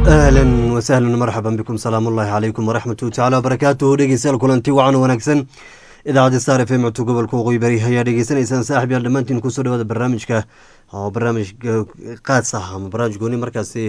ahlan wasahlan marxaban bikum salaam ullahi calaykum waraxmatuhi tacala wabarakaatuhu dhegeystayaal kulanti wacan wanaagsan idaacadda star f m codka gobolka waqooyi bari ayaa dhegeysanaysaan saaxib yaal dhammaantiin kusoo dhawaada barnaamijka oo barnaamij qaas ah ama barnaamij gooni markaasi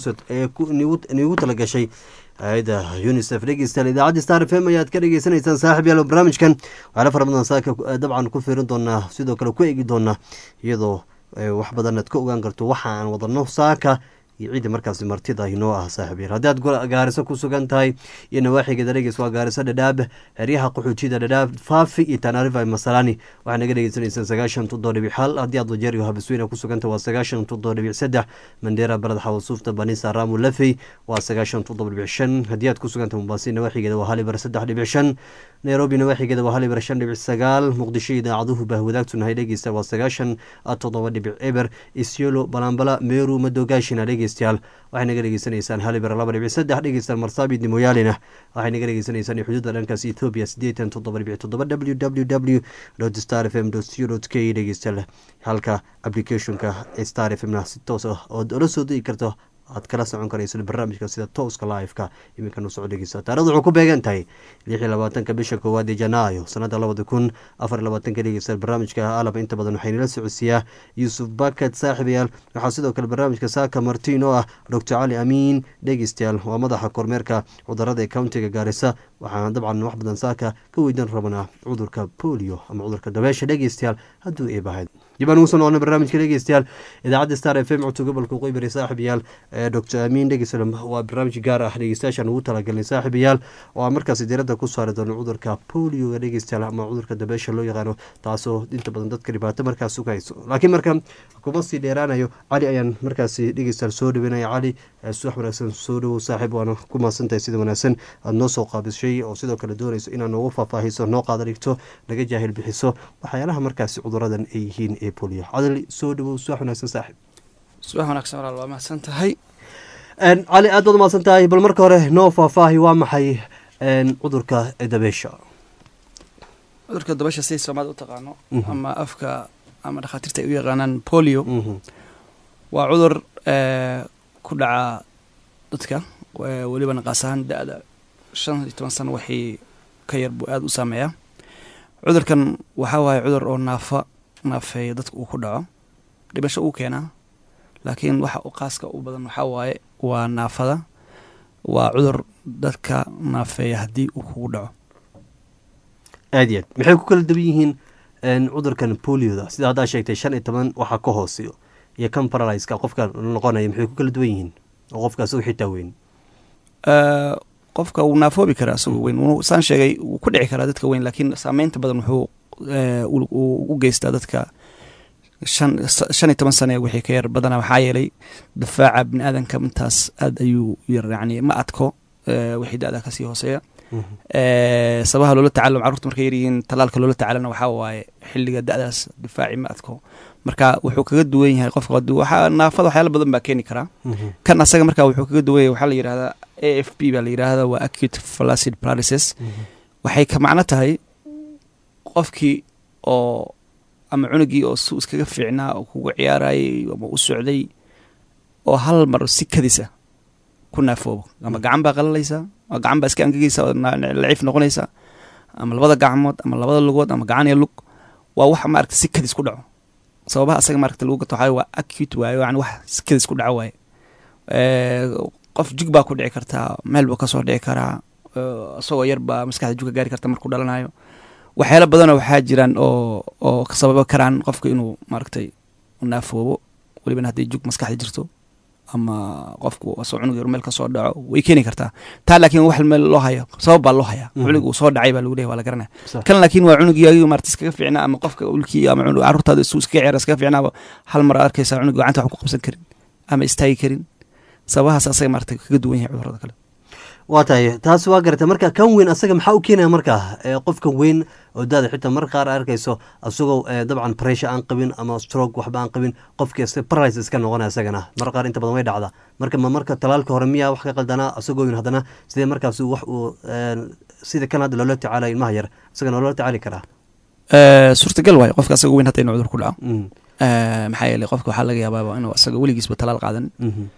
niigu talagashay hay-adda unisef dhegeystayaal idaacadda star f m ayaad ka dhegeysanaysaan saaxib yaal barnaamijkan waxyaala fara badan saaka dabcan ku fiirin doonaa sidoo kale ku eegi doonaa iyadoo wax badan aad ka ogaan karto waxa aan wadano saaka iyo ciidda markaasi martida inoo ah saaxib yar haddii aad gaariso ku sugan tahay iyo nawaaxigeeda dhegeys waa gaariso dhadhaab xeryaha qaxoojida dhadhaab faafi iyo tanarifa masalani waxaa naga dhegeysanaysaan sagaashan toddoba dhibic hal haddii aad wajeer iyo habisweyne ku suganta waa sagaashan toddoba dhibic saddex mandheera barad xawasuufta banisa raamu lafey waa sagaashan toddoba dhibic shan haddii aad ku suganta mombasi nawaaxigeeda waa halibar saddex dhibic shan nairobi nawaaxigeeda waa halibar shan dhibic sagaal muqdisho idaacaduhu bahwadaagtunahay dhegeysta waa sagaashan toddoba dhibic eber isyolo balambala meru madogaashina dhegeystayaal waxay naga dhegeysanaysaan halibar laba dhibic saddex dhegeystayaal marsabid moyaalina waxay naga dhegeysanaysaan xuduudda dhankaas ethoobia sideetan toddoba dhibic toddoba w w w star f m co k dhegeystayaal halka applicationka star f mna si toos ah ood ola soo degi karto aad kala socon karayso barnaamijka sida tooska live-ka iminka nu soo dhegeysa taarikhdu wuxuu ku beegan tahay lix iyo labaatanka bisha koowaad ee janaayo sanada labada kun afar iyo labaatanka dhegeysta barnaamijka alaba inta badan waxaa inala socodsiiyaa yuusuf bakat saaxiibayaal waxaa sidoo kale barnaamijka saaka martiin oo ah doctor cali amiin dhegeystayaal waa madaxa kormeerka cudurada ee countiga gaarisa waxaan dabcan wax badan saaka ka weydan rabnaa cudurka polio ama cudurka dabeesha dhegeystayaal hadduu eebahayd dib aan ugu soo noqonay barnaamijka dhegeystayaal idaacadda star f m codka gobolka qoybari saaxiibayaal doctor amiin dhegeystayaal waa barnaamij gaar ah dhegeystayaashaan ugu talagalnay saaxiibayaal oo aan markaasi diiradda ku saari doono cudurka polioga dhegeystayaal ama cudurka dabeesha loo yaqaano taasoo inta badan dadka dhibaato markaas sugayso laakiin marka kuma sii dheeraanayo cali ayaan markaasi dhegeystayaal soo dhaweynaya cali subax wanaagsan soo dhawow saaxiib waana ku mahadsantahay sida wanaagsan aada noo soo qaabishay oo sidoo kale doonayso inaad noogu faahfaahiso noo qaada dhigto naga jaahil bixiso waxyaalaha markaasi cuduradan ay yihiin ee polio cadali soo dhawow subax wanaagsan saaxiib subax wanaagsan walaal waa mahadsan tahay cali aad baad umahadsan tahay bal marka hore noo faahfaahi waa maxay cudurka dabeesha cudurka dabeesha siday soomaalida u taqaano ama afka ama dhakhaatiirta ay u yaqaanaan polio waa cudur ku dhaca dadka weliba naqaas ahaan da-da shan iyo toban sano waxay ka yar buu aada u saameeyaa cudurkan waxaa waaye cudur oo naafa naafeeya dadka uu ku dhaco dhibasho uu keenaa laakiin waxa u qaaska u badan waxaa waaye waa naafada waa cudur dadka naafeeya haddii uu kugu dhaco aad iyo aad maxay ku kala duwan yihiin cudurkan polioda sida haddaa sheegtay shan iyo toban waxaa ka hooseyo iyo kan paraliska qofka noqonaya maxay ku kala duwan yihiin oo qofka asagoo xitaa weyn qofka wuu naafoobi karaa asagoo weyn saan sheegay wuu ku dhici karaa dadka weyn laakiin saameynta badan wuxuu u geystaa dadka shan shan iyo toban sane wixii ka yar badana waxaa yeelay difaaca bini aadanka intaas aad ayuu yar yani ma adko wixii da-da kasii hooseeya sabaha loola tacalum carruurta markay yaryihiin talaalka loola tacalana waxaa waaye xilliga da-daas difaaci ma adko marka wuxuu kaga duwan yahay qofka waxaa naafada waxyaala badan baa keeni karaa kan asaga marka wuxuu kaga duwan yahay waxaa la yidhahdaa a f p baa la yidhahda waa acute flaccid paralysis waxay ka macno tahay qofkii oo ama cunugii oo su iskaga fiicnaa oo kugu ciyaarayay ama u socday oo hal mar si kadisa ku naafoobo ama gacan baa qalalaysaa ama gacan baa iska angegeysa oo laciif noqonaysa ama labada gacmood ama labada lugood ama gacan iyo lug waa wax maaragta si kadis ku dhaco sababaha asaga maaragta lagu gato waxaa waa acute waayo yani wax si kadis ku dhaco waaye qof jig baa ku dhici kartaa meel buu kasoo dhici karaa isagoo yar baa maskaxda jug ka gaari karta markuu dhalanayo waxyaala badanoo waxaa jiraan oo oo ka sababa karaan qofka inuu maaragtay naafoobo welibana hadday jug maskaxda jirto ama qofku asoo cunug yar meel ka soo dhaco way keeni kartaa taa laakiin wax meel loo hayo sabab baa loo hayaa cunug uu soo dhacay baa lagu leeyahy waa la garanaya kan laakiin waa cunugii adigu maarata iskaga fiicnaa ama qofka ulkii ama cunug carruurtaada isuu iskaga ciyaara iskaga fiicnaaba hal mar arkaysaa cunug gacanta wax ku qabsan karin ama istaagi karin sababahaas asaga maarata kaga duwan yahay cudurada kale waa tahay taas waa garata marka kan weyn asaga maxaa u keenaya markaa qofka weyn oo daada xitaa mar qaar arkayso asagoo dabcan pressure aan qabin ama stroke waxba aan qabin qofkii paralysis iska noqonaya isagana mar qaar inta badan way dhacda marka ma marka talaalka hore miyaa wax ka qaldanaa asagoo weyn haddana sidee markaas wax uu sida kan hadda loola tacaalayo ilmaha yar isagana loola tacaali karaa suurtagal waayo qofka asagoo weyn hata inu cudur ku dhaco maxaa yeeley qofka waxaa laga yaabaa inuu asaga weligiisba talaal qaadan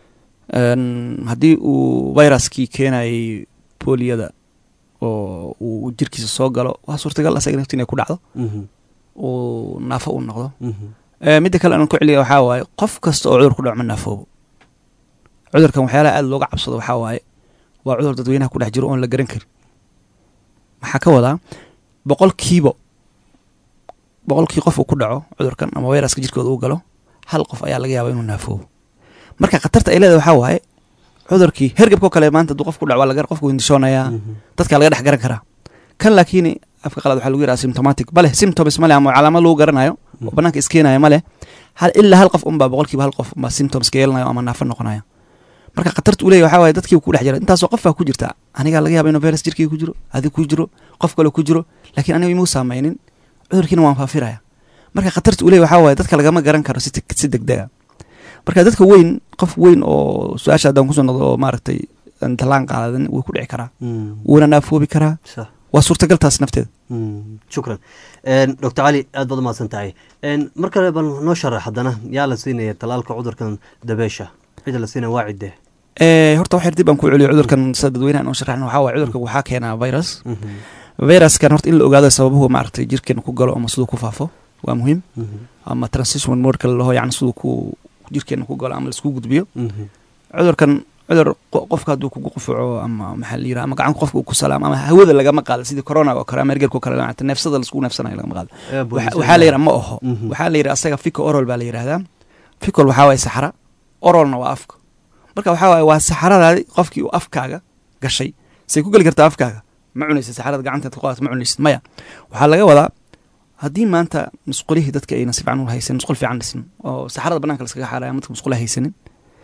Een, haddii uu viruskii keenayay booliyada oo uu jirkiisa soo galo waa suurtagal asaga nafti inay ku dhacdo Mhm. uu naafo uu noqdo Mhm. Eh, midda kale aan ku celiya waxaa waaye qof kasta oo cudur ku dhaco ma naafoobo cudurkan waxyaalaha aada looga cabsado waxaa waaye waa cudur dadweynaha ku dhex jiro oon la garan karin maxaa ka wadaa boqolkiiba boqolkii qof uu ku dhaco cudurkan ama viruska jirkooda uu galo hal qof ayaa laga yaaba inuu naafoobo marka khatarta ay leedahay waxaa waaye cudurkii hergebkoo kale maanta hadduu qof ku dhaco waa laga qofku hindishoonayaa Mhm. dadka laga dhex garan karaa kan laakiin afka qalad waxaa lagu yidhaha symptomatic bale symptoms male ama calaamad lagu garanayo oo banaanka iskeenayo male hal ilaa hal qof unbaa boqolkiiba hal qof unbaa symptoms ka yeelanayo ama naafo noqonayo marka khatarta uu leeyahy waxaa waaye dadkii ku dhex jira intaasoo qof baa ku jirta anigaa laga yaaba inuu virus jirkii ku jiro adig ku jiro qof kale ku jiro laakiin aniga imuu saameynin cudurkiina waan faafiraya marka khatarta uu leeyahy waxaa waaye dadka lagama garan karo si si degdega marka dadka weyn qof weyn oo su-aasha haddaan kusoo noqdo oo maaragtay aan talaan qaadadan wuu ku dhici karaa Mhm. wuuna naafoobi karaa Sax. waa suurtagal taas nafteeda Mm, shukran doctor cali aad baad umahadsan tahay En, mar kale bal noo sharax haddana yaa la siinaya talaalka cudurkan dabeesha cida la siinaya waa cidde Eh, horta wax yar dib aan ku celiyo cudurkan sida dadweynaha aan u sharaxna waxaa waaye cudurka waxaa keenaa virus Mhm, viruskan horta in la ogaado sababuhu maaragtay jirkeena ku galo ama siduu ku faafo waa muhiim mhm, ama transition modka laho yani siduu ku jirkeena ku galo ama laisku gudbiyo mhm, cudurkan cudur qo- qofka hadduu kugu qufaco ama maxaa la yiraha ama gacanka qofka uu ku salaamo ama hawada lagama qaado sidii corona oo kale ama ergerka oo kale maaragtay neefsada laisku neefsanayo lagama qaado Ee, Waxa- booliska waxaa la yidhaha ma oho Mhm. waxaa la yidhaha asaga fico orol baa la yidhahdaa ficol waxaa waaye saxara orolna waa afka marka waxaa waaye waa saxaradaadi qofkii uu afkaaga gashay say ku geli kartaa afkaaga ma cunaysid saxarada gacanteed ku qaadato ma cunaysid maya waxaa laga wadaa haddii maanta musqulihii dadka aynan si fiican u haysanin musqul fiican dhisin oo saxarada banaanka laskaga xaaraya dadka musqula haysanin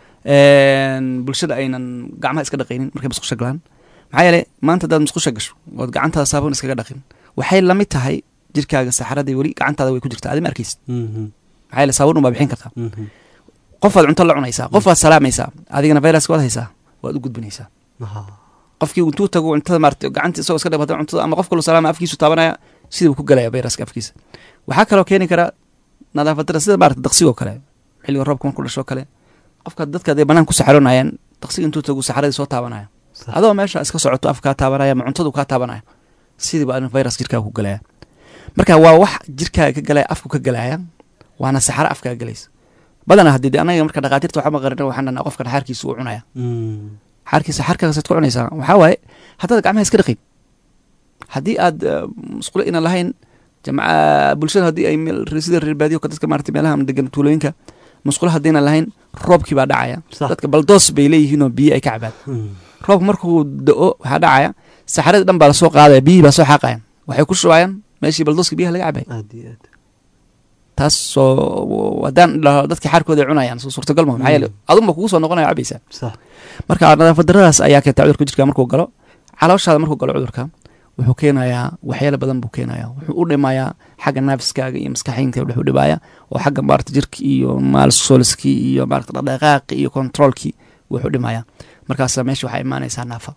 Een, bulshada aynan gacmaha iska dhaqaynin markay musqusha galaan maxaa yeelay maanta haddaad musqusha gasho ood gacantaada saabuun iskaga dhaqin waxay la mid tahay jirkaaga saxaradii weli gacantaada way ku jirtaa adi ma arkaysid Mhm, maxaa yeelay saabuun unbaa bixin kartaa mhm. qofaad cunto la cunaysaa qofaad salaamaysaa adigana viruska waad haysaa waad u gudbinaysaa Aha. qofkii intuu tago cuntada maarata gacantii isagoo iska dhaqata cuntada ama qof kaloo salaama afkiisu taabanaya sidii buu ku galaya viruska afkiisa waxaa kaloo keeni kara nadaafad dara sida maarata daqsigoo kale xilliga roobka markuu dhashoo kale qofka dadka hadday banaan ku saxaroonayaan daqsiga intuu tagu saxaradii soo taabanaya Sax. adoo meesha iska socoto af kaa taabanaya ama cuntadu kaa taabanaya sidiiba adin virus jirkaaga ku galaya marka waa wax jirkaaga ka galaya afku ka galaya waana saxaro afkaaga galaysa badanaa haddii de anaga marka dhakhaatiirta waxaa maqarin waxaan dhanaa qofkan xaarkiisa uu cunaya Mm, xaarkiisa xaarkaagasaad ku cunaysaa waxaa waaye haddaad gacmaha iska dhaqin haddii aad eh, musqulo ina lahayn jamca bulshada haddii ay meel sida reer baadiyo ka dadka maarata meelaha ama degan tuulooyinka musqulo haddiina lahayn roobkii baa dhacaya Sax. dadka baldoos bay leeyihiinoo biyo ay ka cabaan mm, roobka markuu da-o waxaa dhacaya saxaradii dhan baa lasoo qaadaya biyihii baa soo xaaqayan waxay ku shubayaan meeshii baldooska biyaha laga cabay aad iyo aad taas soo haddaan dhaho dadka xaarkooda ay cunayaan soo suurtagal ma maxaa yeele adunba kugu soo noqonaya cabaysaa sax marka nadaafad daradaas ayaa keenta cudurka jirka markuu galo calooshaada markuu galo cudurka wuxuu keenayaa waxyaalo badan buu keenayaa wuxuu u dhimayaa xagga naafiskaaga iyo maskaxiinka wuxuu dhibaya oo xagga maarata jirki iyo maalsoliskii iyo maarata dhaqdhaqaaqi iyo controolkii wuxuu dhimaya markaasa meesha waxaa imaanaysaa naafa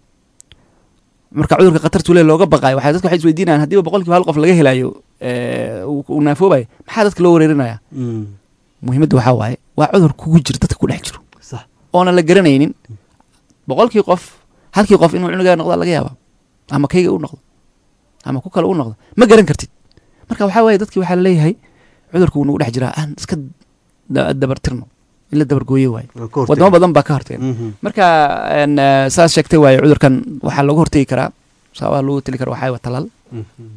marka cudurka khatartu le looga baqayo waxay dadka waxay isweydiinayaan haddiiba boqolkiiba hal qof laga helayo ee, uu uu naafoobayo maxaa dadka loo wareerinaya Mm, muhiimadda waxaa waaye waa cudur kugu jira dadka ku dhex jiro sax oonan la garanaynin boqolkii qof halkii qof inuu cunugaa noqda laga yaaba ama kayga u noqdo ama ku kale u noqdo ma garan kartid marka waxaa waaye dadkii waxaa laleeyahay cudurka wuu nagu dhex jiraa aan iska da- dabartirno in la dabargooye waaye waa ka hortag. wadamo badan baa ka hortageen Mhm, marka en, eh, saas sheegtay waaye cudurkan waxaa looga hortegi karaa sababaa loogu tali kara waxaa waa talaal mhm,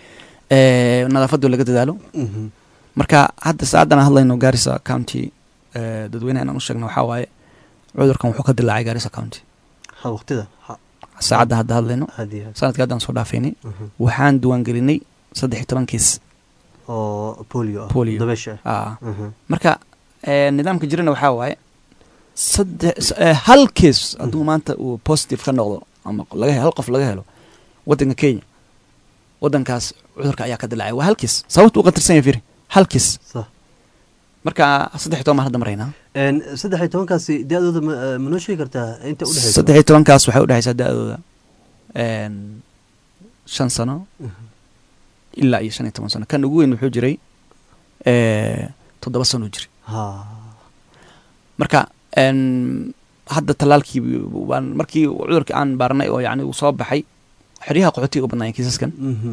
eh, nadaafadu laga dadaalo mhm. marka hadda saacaddan aan hadlayno garissa county eh, dadweynaha inaan u sheegno waxaa waaye cudurkan wuxuu ka dilaacay garissa county ha waqtida ha- saacadda hadda hadlayno aad iyo aad sanadkii haddaan soo dhaafaynay Mhm. waxaan diiwaangelinay saddex iyo toban kiis oo polio ah Polio. dabeesha ah ah Mhm, marka eh, nidaamka jirana waxaa waaye saddex s- eh, hal kiis hadduu maanta uu positive ka noqdo ama laga he- hal qof laga helo waddanka kenya waddankaas cudurka ayaa ka dilaacay waa hal kiis sababta u qatarsan yahay firi hal kiis sax marka saddex iyo toban baan hadda maraynaa En, saddex iyo tobankaasi da-dooda ma eh, ma noo sheegi kartaa inta udhexeysa saddex iyo tobankaas waxay udhexaysaa da-dooda en, shan sano Mhm. ilaa iyo shan iyo toban sano kan ugu weyn wuxuu jiray eh, toddoba sano jiray ha marka en, hadda tallaalkii waan markii cudurkii aan baarnay oo yani uu soo baxay xeryaha qaxootiga u badnaayeen kiisaskan Mhm.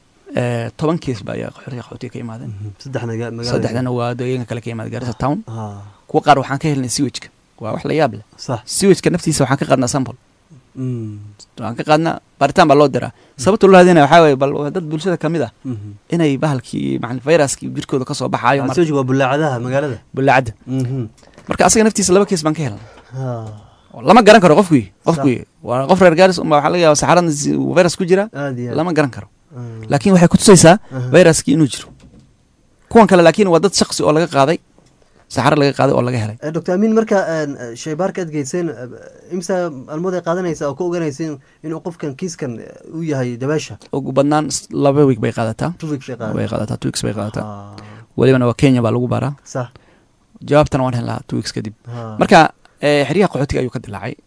Eh, toban kiis baa ayaa xeryaha qaxootiga ka imaadeen Mhm. saddexna ga- magaalada saddexdana waa deegaanka kale ka imaada gaarisa town ha kuwa qaar waxaan ka helnay siwajka waa wax la yaab leh sax siwajka naftiisa waxaan ka qaadnaa sample Mm. waxaan ka qaadnaa baaritaan baa loo diraa sababta loo hadinaya waxaa waye bal waa dad bulshada kamid ah Mhm. inay bahalkii macna viruskii jirkooda kasoo baxaayo Ah, mar sawjiga waa bulaacadaha magaalada bulaacadda Mhm. marka asaga naftiisa laba kiis baan ka helnay ha oo lama garan karo qofkii qofkii waa qof reer gaaris unbaa waxaa laga yaaba saxarada si- uu virus ku jira aad iyo aad. lama garan karo Ah. laakiin waxay kutusaysaa Aha. viruskii inuu jiro kuwan kale laakiin waa dad shaqsi oo laga qaaday saxaro laga qaaday oo laga helay Eh, dr amin marka een, eh, shaybaarka aad geyseen eh, imsa almood ay qaadanaysa oo ka ogaanaysa inuu qofkan kiiskan eh, uu yahay dabeesha ugu badnaan s- laba week bay qaadataa two weeks ay way qaadan qaadataa two weeks bay qaadataa Ah, welibana waa kenya baa lagu baaraa sax jawaabtana waan helnaa two weeks kadib ha. marka eh, xeryaha qaxootiga ayuu ka dilaacay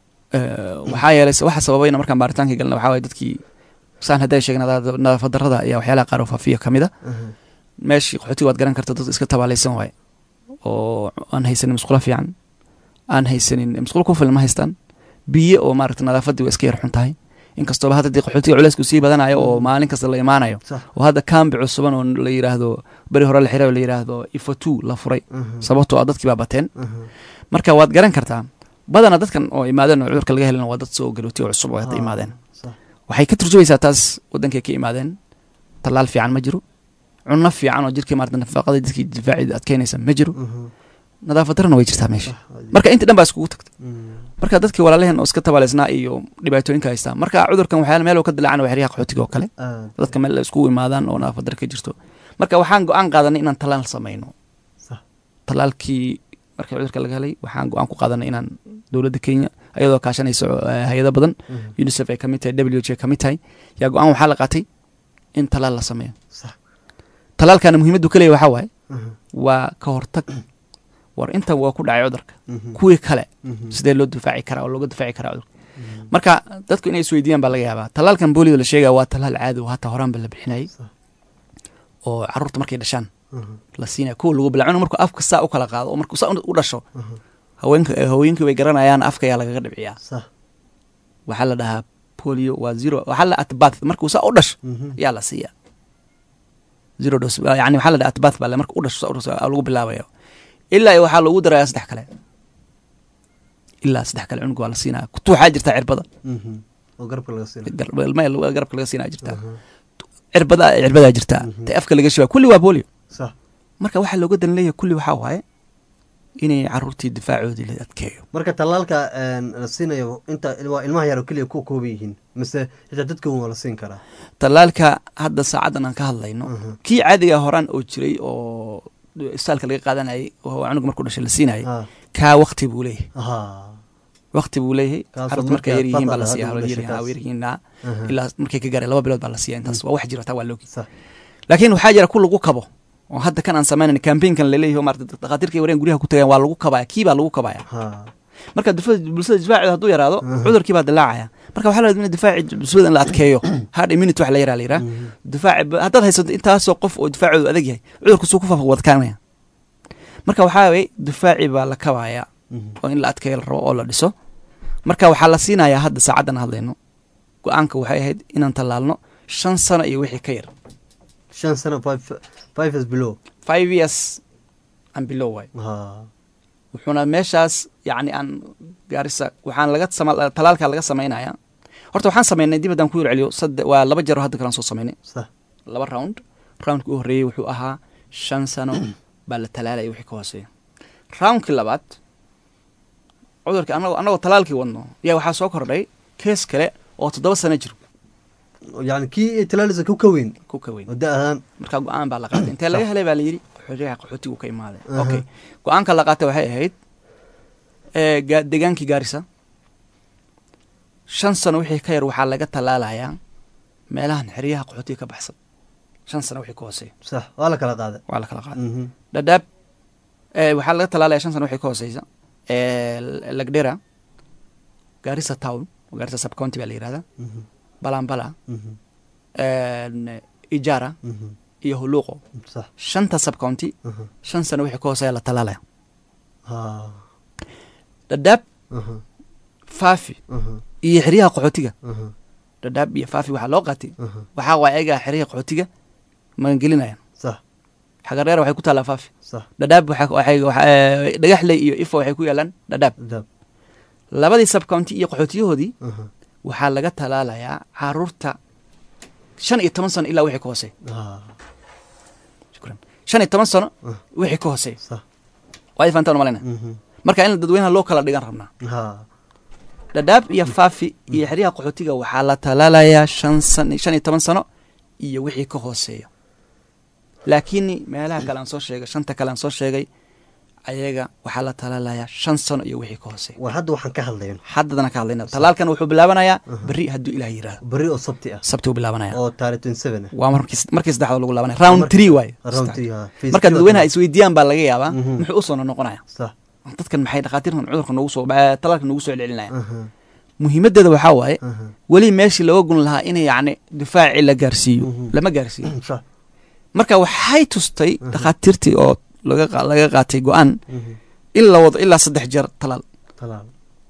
Eh, waxaa yeelay waxa sababayna markaan baaritaankii galna waxaa waye dadkii saan hadday sheegna nadaafad darrada ayaa waxyaalaha qaar oo faafiya ka mid a Aha. meeshii qaxootiga waad garan karta dad iska tabaalaysan waaye oo aan haysanin musqulo fiican aan haysanin musqulo ku filan ma haystaan biyo oo maaragta nadaafaddii waa iska yar xun tahay inkastooba hadda dee qaxootiga culeysku sii badanayo oo maalin kasta la imaanayo sax oo hadda kaambi cusuban oo la yidhaahdo beri hore la xiray oo la yidhaahdo ifatu la furay Aha. sababtoo ah dadkii baa bateen Aha. marka waad garan kartaa badana dadkan oo imaadeen oo cudurka laga helin waa dad soo garooti oo cusub oo hadda Ha. imaadeen Sax. waxay ka turjumaysaa taas wadankay ka imaadeen tallaal fiican ma jiro cunno fiican oo jirkii maarata nafaqada jirkii difaaci adkeynaysa ma jiro Aha. nadaafad darana way jirtaa meesha Sax. Aad iyo- marka inta dhan baa iskugu tagta Mm. marka dadkii walaalaheen oo iska tabaaleysnaa iyo dhibaatooyinka haystaa marka cudurkan waxyaala meel uu ka dilaacan waa xeryaha qaxootiga oo kale Aad. dadka meel ay iskugu imaadaan oo nadaafad dar ka jirto marka waxaan go-aan qaadanay inaan tallaal samayno Sax. tallaalkii markii cudurka laga helay waxaan go-aan ku qaadanay inaan dowladda kenya ayadoo kaashanayso eh, hay-ado badan Mhm. unicef ay ka mid tahay w h ay ka mid tahay yaa go-aan waxaa la qaatay in tallaal la sameeyo Sax. tallaalkana muhiimaddu ka leeyahy waxaa waaye Aha. waa ka hortag war intan waa ku dhacay cudurka Mhm. kuwii kale Mhm. sidee loo difaaci karaa oo looga difaaci karaa cudurka Mhm. marka dadku inay isweydiiyaan baa laga yaabaa tallaalkan boolida la sheegaya waa tallaal caadi oo hataa horaanba la bixinayay Sax. oo carruurta markay dhashaan Aha. la siinaya kuwa lagu bilaa cunug markuu afka saa u kala qaado oo markuu saa u dhasho Aha. haweenka eh, haweenkii way garanayaan afka ayaa lagaga dhibciyaa Sax. waxaa la dhahaa polio waa zero waxaa la atbath markuu saa u dhasho Mhm. ayaa la siiya zero dose yani waxaa la dhaha atbath baa le marka u dhasho saa u dhasho aa lagu bilaabaya ilaa iyo waxaa loogu darayaa saddex kale ilaa saddex kale cunug waa la siinaya kutu waxaa jirtaa cirbada Mhm. oo garabka laga siina gar- ilmaha garabka laga siinaya jirtaa Aha. cirbada cirbadaa jirtaa Mhm. ta afka laga shibaa kulli waa polio Sax. marka waxaa looga dan leeyahay kulli waxaa waaye inay caruurtii difaacoodii la adkeeyo marka tallaalka een, la siinayo inta waa ilmaha yar oo keliya ku kooban yihiin mise xitaa dadka waa la siin karaa tallaalka hadda saacaddan aan ka hadlayno Aha. kii caadiga horaan oo jiray oo isbitaalka laga qaadanayay oo cunug markuu dhashay la siinayay Ah. kaa wakti buu leeyahay Aha. wakti buu leeyahay Kaasoo carruurta markay markay yar yihiin baa la fadlan siiya hadda u dhashay kaas. yaryihiin Aha. ilaa markay ka gaareen laba bilood baa la siiya intaas waa wax jira taa waa loogi Sax. laakiin waxaa jira ku lagu kabo oo hadda kan aan samaynayn campaignkan laleeyahay oo maarata dhakhaatiirka wareen guryaha ku tagayaan waa lagu kabaya kii baa lagu kabaya Ha. marka difaac- bulshada difaaceeda hadduu yaraado Aha. cudurkii baa dilaacaya marka waxaa la rabaa in difaaci bulshada in la adkeeyo hard immunity wax la yaraa la yiraa Mhm. difaaci haddaad haysato intaasoo qof oo difaacoodu adag yahay cudurku suu ku faafa wadkaanaya marka waxaa waye difaaci baa la kabaya Mhm. oo in la adkeeyo la rabo oo la dhiso marka waxaa la siinayaa hadda saacaddan hadlayno go-aanka waxay ahayd inaan tallaalno shan sano iyo wixii ka yar shan sano five- five years below five years and below waay Ha. wuxuuna meeshaas yacni aan gaarisa waxaan laga sama talaalka laga samaynaya horta waxaan samaynay dib haddaan ku yar celiyo sadde waa laba jeer oo hadda kalaan soo samaynay Sax. laba round roundkii u horreeyey wuxuu ahaa shan sano baa la talaalaya wixii ka hooseeya roundkii labaad cudurkii anagoo annagoo talaalkii wadno yaa waxaa soo kordhay kees kale oo toddoba sano jiro yani kii talaalisa ku ka weyn ku ka weyn oo da ahaan marka go-aan baa la qaatay intee laga helay baa la yidhi xoryaha qaxootigu ka imaaday Aha. okay go-aanka la qaatay waxay ahayd ee, ga- degaankii gaarisa shan sano wixii ka yar waxaa laga tallaalayaa meelahan xeryaha qaxootiga ka baxsan shan sano wixii ka hooseeya sax waa la kala qaaday waa la kala qaaday Mhm. dhadhaab ee, waxaa laga tallaalaya shan sano wixii ka hooseysa ee, lagdhera gaarisa town gaarisa subcounty baa la yihahdaa Mhm. balambala Mhm. een, ijara Mhm. iyo huluuqo sax shanta subcounty Mhm. shan sano wixii ka hooseeya la tallaalaya Ha. dhadhaab aha faafi aha iyo xeryaha qaxootiga aha dhadhaab iyo faafi waxaa loo qaatay aha waxaa waay ayagaa xeryaha qaxootiga magangelinayaan sax xagareer waxay ku taallaa faafi sax dhadhaab waxaa- waxay- waxa- eh, dhagaxley iyo ifo waxay ku yaalaan dhadhaab daab labadii subcounty iyo qaxootiyahoodii aha waxaa laga talaalayaa caruurta shan iyo toban sano ilaa wixii ka hoosey ah shukran shan iyo toban sano Ah. wixii ka hoosey sax waa fahantaan malayna mhm marka in dadweynaha loo kala dhigan rabnaa ha dhadhaab iyo faafi iyo xeryaha qaxootiga waxaa la talaalayaa shan san shan iyo toban sano iyo wixii ka hooseeya laakiin meelaha kale aan soo sheegay shanta kale aan soo sheegay ayaga waxaa la talaalayaa shan sano iyo wixii ka hooseeya war hadda waxaan ka hadlayno haddadana ka hadlayna talaalkan wuxuu bilaabanayaa berri hadduu ilaah yidhaahdo beri oo sabti ah sabti uu bilaabanaya oo taariikh twenty seven ah waa markii markii saddexdood lagu laabanaya round Markii- three waaye round three ha Phase marka three dadweynaha waa isweydiiyaan baa laga yaabaa Mhm. muxuu usoo noqonaya sax dadkan maxay dhakhaatiirtan cudurka noogu soo eh, talaalka noogu soo celcelinaya aha muhiimadeeda waxaa waaye aha weli meeshii looga gun lahaa in yacni difaacii la gaarsiiyo Mhm. lama gaarsiiyo sax marka waxay tustay dhakhaatiirtii oo laga qa- laga qaatay go-aan mhm in la wado ilaa saddex jeer talaal talaal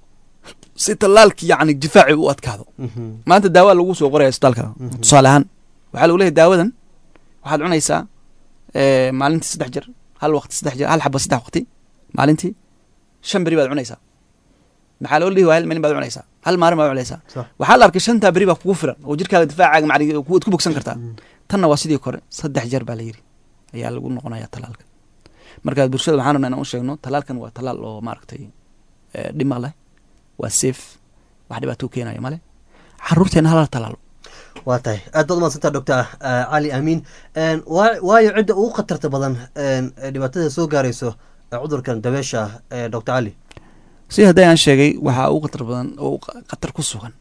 si talaalkii yacni difaacii u adkaado mhm maanta daawa lagu soo qoraya isbitaalka tusaale ahaan waxaa lagu leeyahay daawadan waxaad cunaysaa eh, maalintii saddex jeer hal waqti saddex jeer hal xaba saddex waqti maalintii shan beri baad cunaysaa maxaa loo dhihi waa hal maalin baad cunaysaa hal maalin baad cunaysaa sax waxaa la arkay shantaa beri baa kugu filan oo jirkaaga difaacaaga macni waad ku bogsan kartaa tanna waa sidii kore saddex jeer baa la yidhi ayaa lagu noqonaya talaalka marka bulshada waxaan rabnaa inaan u sheegno talaalkan waa talaal oo maaragtay eh, dhima leh waa safe wax dhibaato u keenayo male caruurteena hala talaalo waa tahay aad baad umaadsantaa doctor ah, cali amiin Een, waa- waayo cidda ugu khatarta badan een, ee dhibaatada soo gaarayso ee cudurkan dabeesha ah ee doctor cali si hadday aan sheegay waxaa ugu khatar badan oo q- khatar ku sugan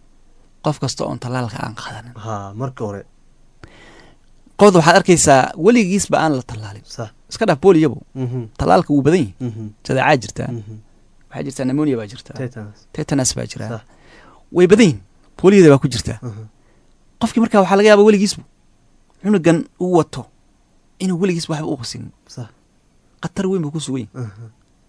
qof kasta oon talaalka aan qaadanin ha marka hore qofda waxaad arkaysaa weligiisba aan la talaalin sax iska dhaaf booliyabo mhm talaalka wuu badan yahi mhm jadeecaa jirtaa mhm waxaa jirtaa nemonia baa jirtaa tetanus tetanus baa jiraa sax way badan yihin booliyada baa ku jirtaa mhm qofkii markaa waxaa laga yaaba weligiisbu cunugan uu wato inuu weligiisba waxba u qasin sax khatar weyn buu ku sugan yahi mhm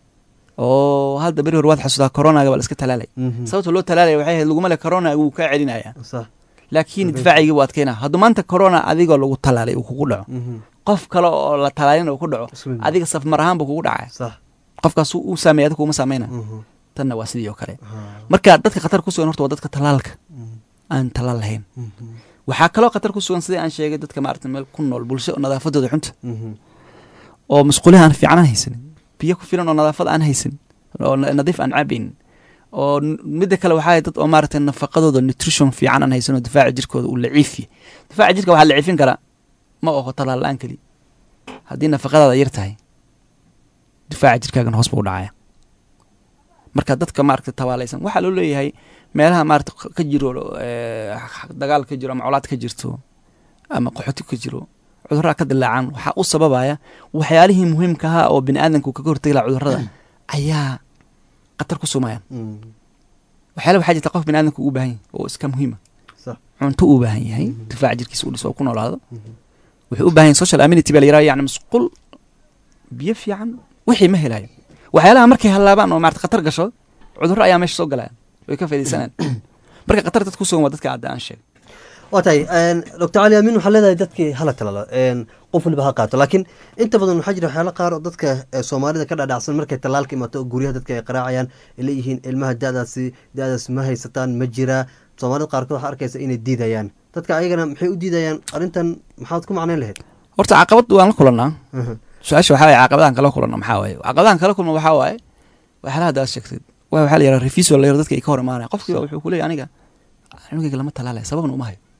oo hadda beri hore waad xasuudaa coronaga baa la iska talaalay mhm sababta loo talaalaya waxay ahayd laguma le corona wuu kaa celinaya sax laakiin Sabaysa. difaacigii buu adkeynaa hadduu maanta corona adigoo lagu talaalay uu kugu dhaco mhm qof kale oo la talaalin uu ku dhaco Isku mid. adiga safmar ahaan buu kugu dhacaya sax qofkaas uu saameeya adiga kuma saameyna mhm tanna waa sidii oo kale ha marka dadka khatar ku sugan horta waa dadka talaalka mhm aan talaal lahayn mhm waxaa kaloo khatar ku sugan sidii aan sheegay dadka maarata meel ku nool bulsho oo nadaafadooda xunta mhm oo masquuliha aan fiican aan haysanin biyo ku filan oo nadaafad aan haysanin oo na- nadiif aan cabaynin oo n- midda kale waxaa dad oo maaragtay nafaqadooda nutrition fiican aan haysan oo difaaca jirkooda uu laciifiye difaaca jirka waxaa laciifin karaa ma oho talaal la-aan keli haddii nafaqadaada yar tahay difaaca jirkaagan hoos buu u dhacaya marka dadka maaragtay tabaalaysan waxaa loo leeyahay meelaha maarata ka jiro eh, dagaal ka jiro ama colaad ka jirto ama qaxoti ka jiro cudurraa ka dilaacan waxaa u sababaya waxyaalihii muhiimka ahaa oo bini aadamku kaga hortegi laha cudurrada ayaa khatar ku sumayaan mhm waxyaala waxaa jirta qof bini aadamku u baahan yahay oo iska muhiima sax cunto u baahan yahay difaaca jirkiisa u dhiso oo ku noolaado mhm wuxuu u baahan yahay social amenity baa la yiraha yani masquul biyo fiican wixii ma helayo waxyaalaha markay hallaabaan oo maarata khatar gasho cudurro ayaa meesha soo galayaan way ka faaidaysanayaan marka khatar dad ku sugan waa dadka hadda aan sheegay waa tahay doctor cali amiin waxaa leedahay dadkii hala talalo qof waliba ha qaato laakiin inta badan waxaa jira waxyaalo qaar oo dadka eh, soomaalida ka dhadhacsan markay talaalka imaato oo guryaha dadka ay qaraacayaan ay leeyihiin ilmaha dadaasi dadaas ma haysataan ma jiraa soomaalida qaarkood waxaa arkaysa inay diidayaan dadka ayagana maxay u diidayaan arrintan maxaad ku macnayn lahayd horta caqabad waan la kulannaa Mhm. su-aasha waxaa waye caqabadahan kala kulanno maxaa waaye caqabadahan kala kulma waxaa waaye waxyaalaha hadda aad sheegtay waa waxaa la yaraha refiso la yaro dadka ay ka hor imaanaya qofkiiba wuxuu ku leeyahy aniga cunugayga lama talaalaya sababna uma hayo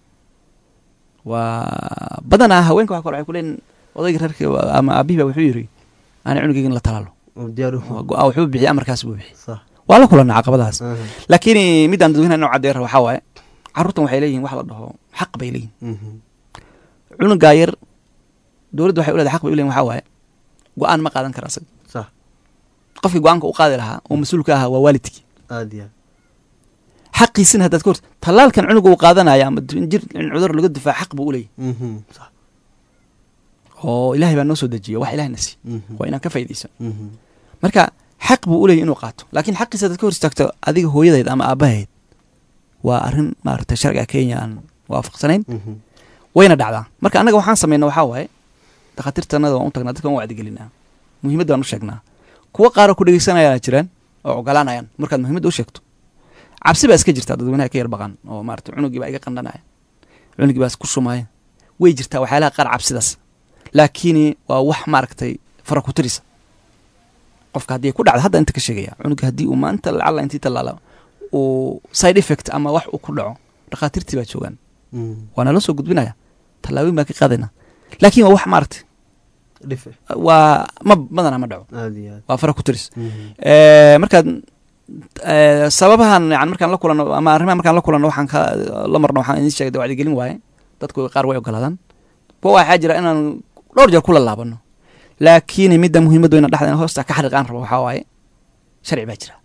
waa badanaa haweenka waxa kale waxay ku leeyihin odayga reerka ama aabihiba wuxuu yiri ani cunugayga in la talaalo oo diyaar u Waa go-aan wuxuu bixiyay amarkaas buu bixiyay sax waa la kulannaa caqabadahaas Aha. laakiin midaan dadweynaha inoo caddeera waxaa waaye carruurtan waxay leeyihin wax la dhaho xaq bay leeyihin Mhm. cunugaa yar dowladda waxay u leedahay xaq bay u leeyihin waxaa waaye go-aan ma qaadan kara asaga sax qofkii go-aanka u qaadi lahaa oo mas-uulka ahaa waa waalidkii aad iyo aad xaqiisina haddaad ka horta tallaalkan cunuga uu qaadanaya ama d- jir in cudur laga difaac xaq buu u leeyahy Mhm. sax oo ilaahay baa noo soo dejiya wax ilahna siiy Mhm. waa inaan ka faa'iidaysan Mhm. marka xaq buu uleeyahy inuu qaato laakiin xaqiisa dad ka hor istaagto adiga hooyadeed ama aabaheed waa arrin maaragtay sharciga kenya aan waafaqsanayn Mhm. wayna dhacdaa marka annaga waxaan samayna waxaa waaye dhakhaatiirtanada waan u tagnaa dadka waan wacdigelinaa muhiimadda waan u sheegnaa kuwa qaaroo ku dhegeysanayaan jiraan oo ogolaanayaan markaad muhiimadda u sheegto cabsi baa iska jirtaa dadweynaha ka yar baqan oo maarata cunugii baa iga qandhanaya cunugii baa isku shumaya way jirtaa waxyaalaha qaar cabsidaas laakiin waa wax maaragtay fara ku tirisa qofka haddii ay ku dhacdo hadda inta ka sheegaya cunuga haddii uu maanta lacalla intii tallaala uu side effect ama wax uu ku dhaco dhakhaatiirtii baa joogaan Mhm. waa nala soo gudbinaya tallaabooyin baan ka qaadayna laakiin waa wax maaragtay dhife waa ma badanaa ma dhaco aad iyo aad waa fara ku tiris Mhm. Eh, markaad eh, sababahan yani markaan la kulano ama arrimaha markaan la kulano waxaan ka la marno waxaan idin sheegay wacdigelin waaye dadku qaar way ogolaadaan kuwa waxaa jira inaan dhowr jeer kula laabano laakiin midda muhiimaddu ina dhexda in hoosta ka xariiqaan rabo waxaa waaye sharci baa jira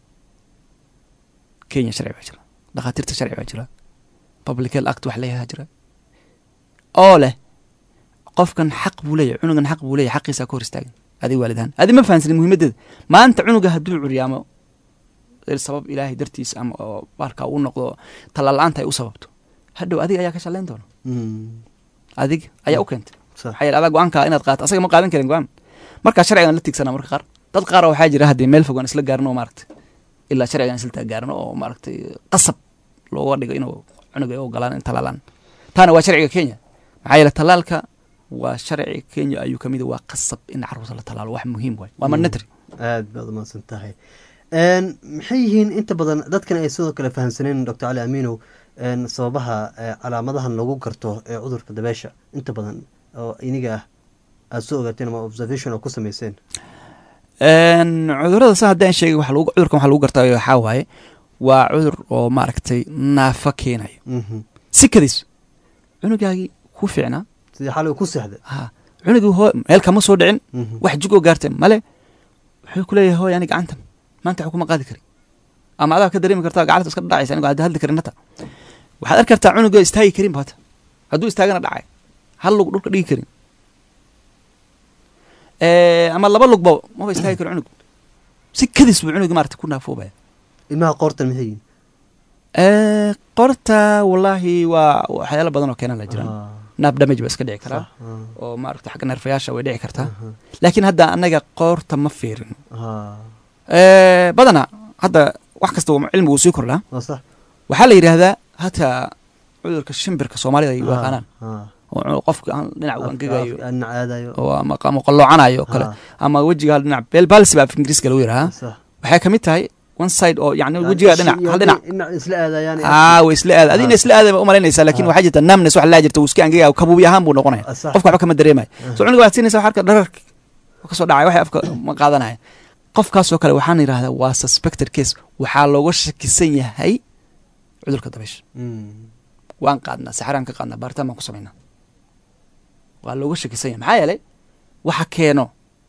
kenya sharci baa jira dhakhaatiirta sharci baa jira public health act wax leeyahaa jira oo leh qofkan xaq buu leeyahay cunugan xaq buu leeyahay xaqiisa ka hor istaagan adiga waalidahan adi ma fahansanin muhiimaddeeda maanta cunuga hadduu curyaamo sabab ilaahay dartiis ama oo baarka uu noqdo tallaal-aanta ay u sababto hadhow adiga ayaa ka shallayn doona Mhm. adiga ayaa u keentay Sax. maxaa yeele adaa go-aanka inaad qaato asaga ma qaadan karin go-aan markaa sharcigan la tigsana marka qaar dad qaar waxaa jira haddii meel fog aan isla gaarno oo maaragtay ilaa sharcigan isla gaarno oo maaragtay qasab looga dhigo inuu cunuga ay u ogolaan in talaalaan taana waa sharciga kenya maxaa yeele talaalka waa sharci kenya ayuu kamid yahay, waa qasab in caruurta la talaalo wax muhiim waay waa Mm. mandatory aad baad umahadsan tahay Een, maxay yihiin inta badan dadkan ay sidoo kale fahamsaneen doctor cali aminow een, sababaha ee, calaamadahan lagu garto ee cudurka dabeesha inta badan oo iniga ah aada soo ogaateen ama observation oo ku sameyseen Een, cudurada sa haddaan sheegay waxa lagu- cudurkan waxaa lagu gartaa waxaa waaye waa cudur oo maaragtay naafa keenayo Mhm. sikadiis cunugaagii ku fiicnaa sidii xalay ku seexda ha cunugii hoo meel kama soo dhicin Mhm. wax jugoo gaartay male wuxuu ku leeyahay hooy ani gacantan maanta wax kuma qaadi karin ama adaa ka dareemi kartaa gacanta iska dhacaysa anigo hadda hadli karin hata waxaad arki kartaa cunugoo istaagi karin ba hata hadduu istaagana dhacay hal lug dhulka dhigi karin Eh, ama laba lugba maba istaagi karo cunug si kadis buu cunugii maarata ku naafoobaya ilmaha qoortan maxay yihiin Eh, qorta wallaahi waa waxyaalo badan oo keenan la jiraan Ah, naab damage ba iska dhici karaa sax, ah, oo maaragta xagga neerfayaasha way dhici kartaa aha, laakiin hadda anaga qoorta ma fiirin ah, Eh, badanaa hadda wax kasta waa cilmigu sii kordhaa waa sax waxaa la yidhaahdaa hataa cudurka shimbirka soomaalida ay u Ah, yaqaanaan ah. oo qofka aan dhinac u Afka- angegayo afka dhinac aadayo oo ama ama qalloocanayo oo kale Ah, ama wejiga hal dhinac belbalsi baa af ingiriiska lagu yidhahaa sax. waxay ka mid tahay one side oo yani Yani wejiga ishi dhinac iyo hal dhinac dhinac isla aadayaan aa way isla aada adina Ah. isla aada umalaynaysaa laakin Ah. waxaa jirta namnes wax laa jirta uu iska angegaya kabuubi ahaan buu noqonaya Ah, sax. qofka waxba kama dareemayo Ah. so cunuga waxaad siinaysa wax arka dhararki oo kasoo dhacay waxay afka ma qaadanaya qofkaasoo kale waxaan yidhahdaa waa suspected case waxaa looga shakisan yahay cudurka dabaysha Mm. waan qaadnaa saxaraan ka qaadnaa baaritaan baan ku samaynaa waa looga shakisan yahay maxaa yeelay waxa keeno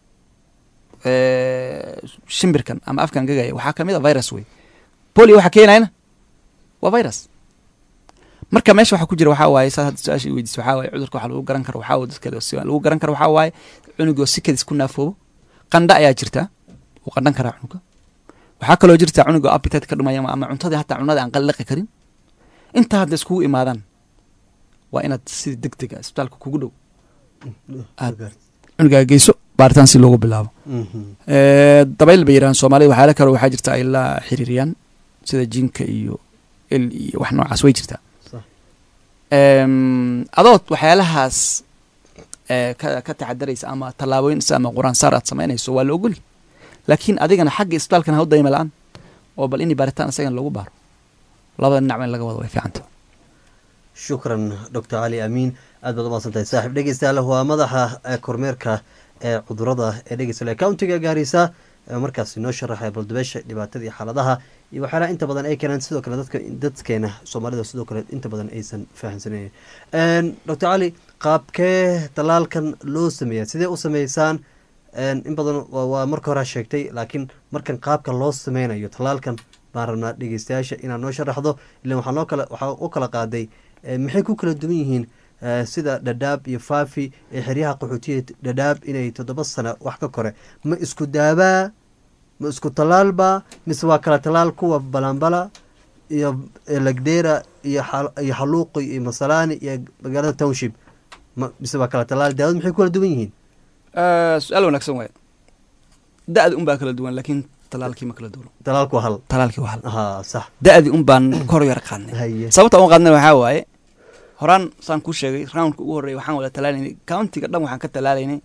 eh, shimbirkan ama afkan gagaya waxaa kamid a virus wey polio waxa keenayana waa virus marka meesha waxa ku jira waxaa waaye saa hadda su-aasha i weydiisa waxaa waaye cudurka waxa lagu garan karo waxaa waaye dadka si lagu garan karo waxaa waaye cunugoo sikadis ku naafoobo qandha ayaa jirta wuu qandhan karaa cunuga waxaa kaloo jirta cunugoo appetite ka dhumaya ama- ama cuntadii hataa cunada aan qalliqi karin inta hadda iskugu imaadaan waa inaad si deg deg a isbitaalka kugu dhow Aad. cunugaa geyso baaritaan si loogu bilaabo Mhm. Eh, dabayl bay yidhahaan soomaalida waxyaala kale waxaa jirta ay la xiriiriyaan sida jinka iyo el iyo wax noocaas way jirtaa Sax. Em, adood waxyaalahaas eh, ka ka taxadaraysa ama tallaabooyin is ama quraan saar aad samaynayso waa la ogoli laakiin adigana xagga isbitaalkana ha u dayma la-aan oo bal inay baaritaan isagana lagu baaro labada dhinac in laga wado way fiicanta shukran doctor cali amiin aad baad umahadsan tahay saaxiib dhegeystayaal waa madaxa ee kormeerka ee cudurada ee dhegeystayaal accountiga gaarisa ee markaas noo sharaxaya baldubeesha dhibaatada iyo xaaladaha iyo waxyaalaha inta badan ay keenaan sidoo kale dadka dadkeena soomaalida sidoo kale inta badan aysan fahamsanayn doctor cali qaabkee talaalkan loo sameeya sidee u sameysaan Een, in badan waa waa marka hore sheegtay laakiin markan qaabka loo sameynayo talaalkan baan rabnaa dhegeystayaasha inaad noo sharaxdo ilan waxaa noo kala waxaa u kala qaaday eh, maxay ku kala duwan yihiin eh, sida dhadhaab iyo faafi ee xeryaha qaxootiya dhadhaab inay toddoba sano wax ka kore ma isku daabaa ma isku talaalba mise waa kala talaal kuwa balambala iyo lagdera iyo iyo xaluuqi iyo masalaani iyo magaalada township ma mise waa kala talaal daawad maxay kula duwan yihiin su-aal wanaagsan waay da-di un baa kala duwan laakiin talaalkii ma kala duwano talaalku waa hal talaalkii waa hal ha sax da-di un baan kor yar qaadnay haye sababta un qaadnay waxaa waaye horaan saan kuu sheegay roundka ugu horreeya waxaan wada talaalaynay countiga dhan waxaan ka talaalaynay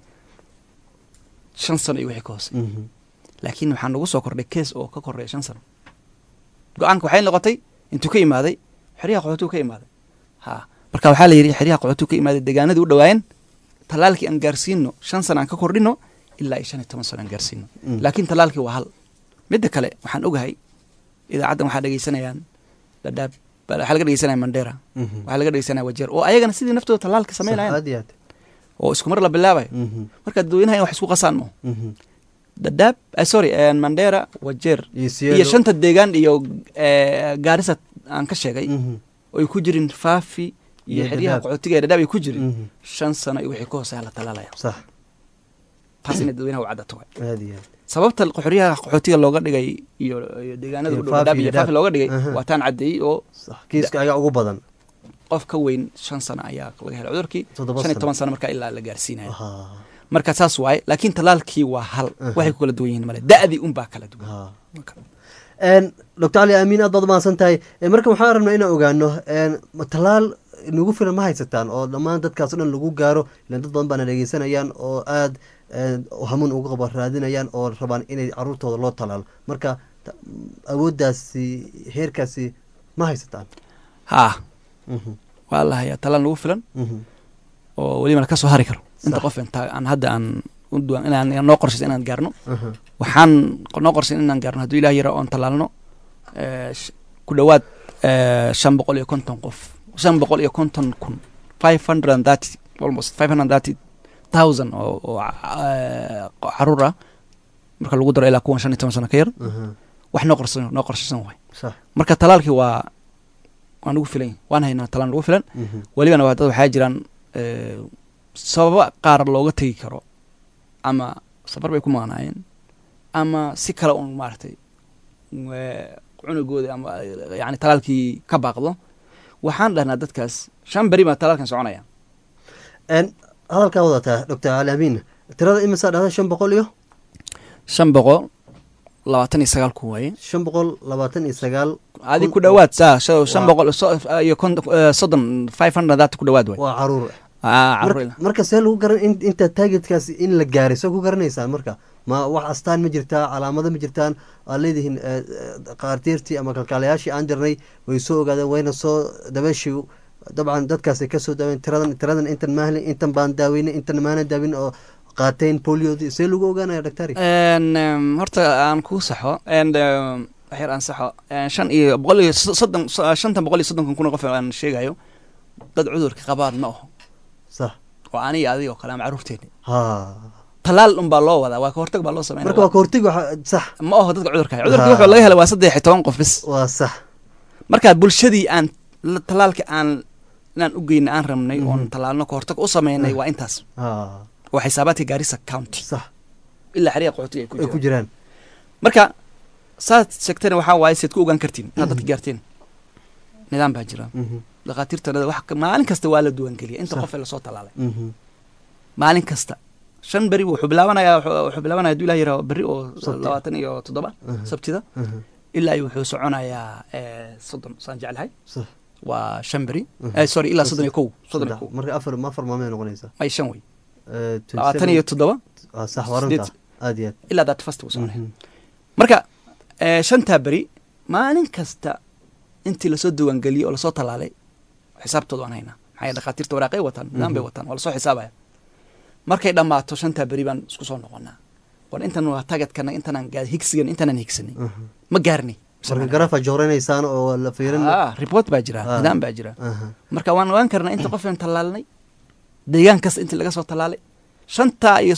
shan sano iyo wixii ka hoose Mhm. laakiin waxaa nagu soo kordhay kees oo ka koreeya shan sano go-aanka waxay noqotay intuu ka imaaday xeryaha qaxootuu ka imaaday ha marka waxaa la yidhi xeryaha qaxootuu ka imaaday deegaanadii u dhawaayeen talaalkii aan gaarsiino shan sano aan ka kordhino ilaa iyo shan iyo toban sano aan gaarsiino Mm. laakiin talaalkii waa hal midda kale waxaan ogahay idaacaddan waxaa dhegeysanayaan dhadhaab waxaa laga dhegeysanaya mandera Mhm. waxaa laga dhegeysanaya wajeer oo ayagana sidii naftooda talaalka Sax, sameynayaan aad iyo aad oo isku mar la bilaabayo Mhm. marka dadweynaha in wax isku qasaan mo Mhm. dhadhaab eh, sorry eh, mandera wajeer iyo iyo Sielo. shanta deegaan iyo eh, gaarisa aan ka sheegay Mhm. oo ay ku jirin faafi iyo Iyo xeryaha Dadaab. qaxootiga ee dhadhaab ay ku jirin Mhm. shan sano iyo wixii ka hooseeya la talaalaya sax taas inay dadweynaha u caddato waay aad iyo aad sababta xeryaha qaxootiga looga dhigay iyo iyo deegaanada Iyo u dhow Faafi dhadhaab iyo iyo faafi Dadaab. looga dhigay Aha. waa taan caddeeyey oo sax kiiska ayaa ugu badan qof ka weyn shan sano ayaa laga helay cudurkii Toddoba shan iyo sano. toban sano markaa ilaa la gaarsiinaya Ha. marka saas waaye laakiin talaalkii waa hal Aha. waxay ku kala duwan yihiin male da'dii unbaa kala duwan Ha. doctor cali amiin aad baad umahadsan tahay Eh, marka waxaan rabnaa inaan ogaano en, ma talaal nagu filan ma haysataan oo dhammaan dadkaas o dhan lagu gaaro ilan dad badan baana dhegeysanayaan oo aad en, hamuun uga qaba raadinayaan oo rabaan inay caruurtooda loo talaalo marka ta- awooddaasi heerkaasi ma haysataan haa Mhm, waa la hayaa talaal nagu filan mhm. oo welibana ka soo hari karo inta Sax. qof inta aan hadda aan u duwan inaan noo qorshaysa inaan gaarno Aha. waxaan noo qorshayn inaan gaarno hadduu ilaah yara oon talaalno eh, sh- ku dhowaad eh, shan boqol iyo konton qof shan boqol iyo konton kun five hundred and thirty almost five hundred and thirty thousand oo oo eh, caruur ah marka lagu daro ilaa kuwan shan iyo toban sano ka yar Aha. wax noo qorsan noo qorshaysan waay sax marka talaalkii waa waan ugu filan yahay. waan haynaa talaan ugu filan Mhm. welibana waa dad waxaa jiraan eh, sababa qaar looga tegi karo ama safar bay ku maqnaayeen ama si kale un maaragtay eh, cunugooda ama eh, yani talaalkii ka baaqdo waxaan dhahnaa dadkaas shan beri baa talaalkan soconaya En, hadalkaa wadataa doctor cali amiin tirada imisaa dhahda shan boqol iyo shan boqol labaatan iyo sagaal ku waaye shan boqol labaatan iyo sagaal adi Kun- ku dhowaad saa shan shan Waa- boqol so- iyo konton eh, soddon five hundred that ku dhowaad waay waa caruur Ah, Mar- carruur. marka see lagu garan in- inta targetkaasi in la gaaray soo ku garanaysaan marka ma wax astaan ma jirtaa calaamado ma jirtaan aad leedihiin eh, eh, qaartiirtii ama kalkaalayaashii aan jirnay way soo ogaadeen wayna soo dabeeshii dabcan dadkaasay kasoo daaween tiradan tiradan intan maahli intan baan daaweynay intan maana daawin oo qaateen poliodii see lagu ogaanaya doctari En, em, horta aan kuu saxo en em, wax yar aan saxo En, shan iyo boqol iyo so- soddon so- shantan boqol iyo soddonkan kun oo qof aan sheegayo dad cudurka qabaan ma aho sax oo aniga adiga oo kale ama carruurteeni ha talaal un baa loo wadaa waa ka hortag baa loo sameynaya marka waa kahortegi waxa sax ma aho dadka cudurka haya cudurka Ha. wuxuu laga helay waa saddex iyo toban qof bis waa sax marka bulshadii aan la- talaalka aan inaan u geyna aan rabnay Mhm. oon talaalno ka hortag u sameynay Ah. waa intaas ha waa xisaabaadka gaarisa county sax ilaa xeryaha qaxootiga ay ku ay ku jiraan jiraan marka saad sheegtana waxaa waaye seed ku ogaan kartiin inaad dadka gaarteen nidaam baa jira Mhm, dhakhaatiirta wax ka- maalin kasta waa la duwangeliya inta Sax. qof ee lasoo talaalay mhm. maalin kasta shan beri wuxuu bilaabanaya wuxuu bilaabanaya haduu ilah yiraahdo berri oo Sabti. labaatan iyo toddoba Aha. sabtida Aha. ilaa iyo wuxuu soconayaa eh, soddon saan jeclahay sax waa shan beri Mhm. Eh, sorry ilaa soddon iyo kow soddon iyo Saddex. kow marka afar afar maalmood ay noqonaysaa ay shan wey Eh, 27 labaatan iyo toddoba ah, sax waranta sideed. aad iyo aad ilaa that fast buu soconaya Mhm. marka eh, shantaa beri maalin kasta intii lasoo diiwaangeliyey oo lasoo talaalay xisaabtooda waan haynaa maxaa yeele dhakhaatiirta waraaqay wataan nidaam bay Mhm. wataan waa lasoo xisaabaya markay dhammaato shantaa beri baan isku soo noqonaa war intan waa tagadkana intanaan gaa higsigan intanaan higsanay Aha. ma gaarnay marka garaafa jooranaysaan oo la fiirin Ah, report baa jira Ah. nidaam baa jira Aha. marka waan ogaan karnaa inta qof aan tallaalnay deegaan kasta intii laga soo tallaalay shantaa iyo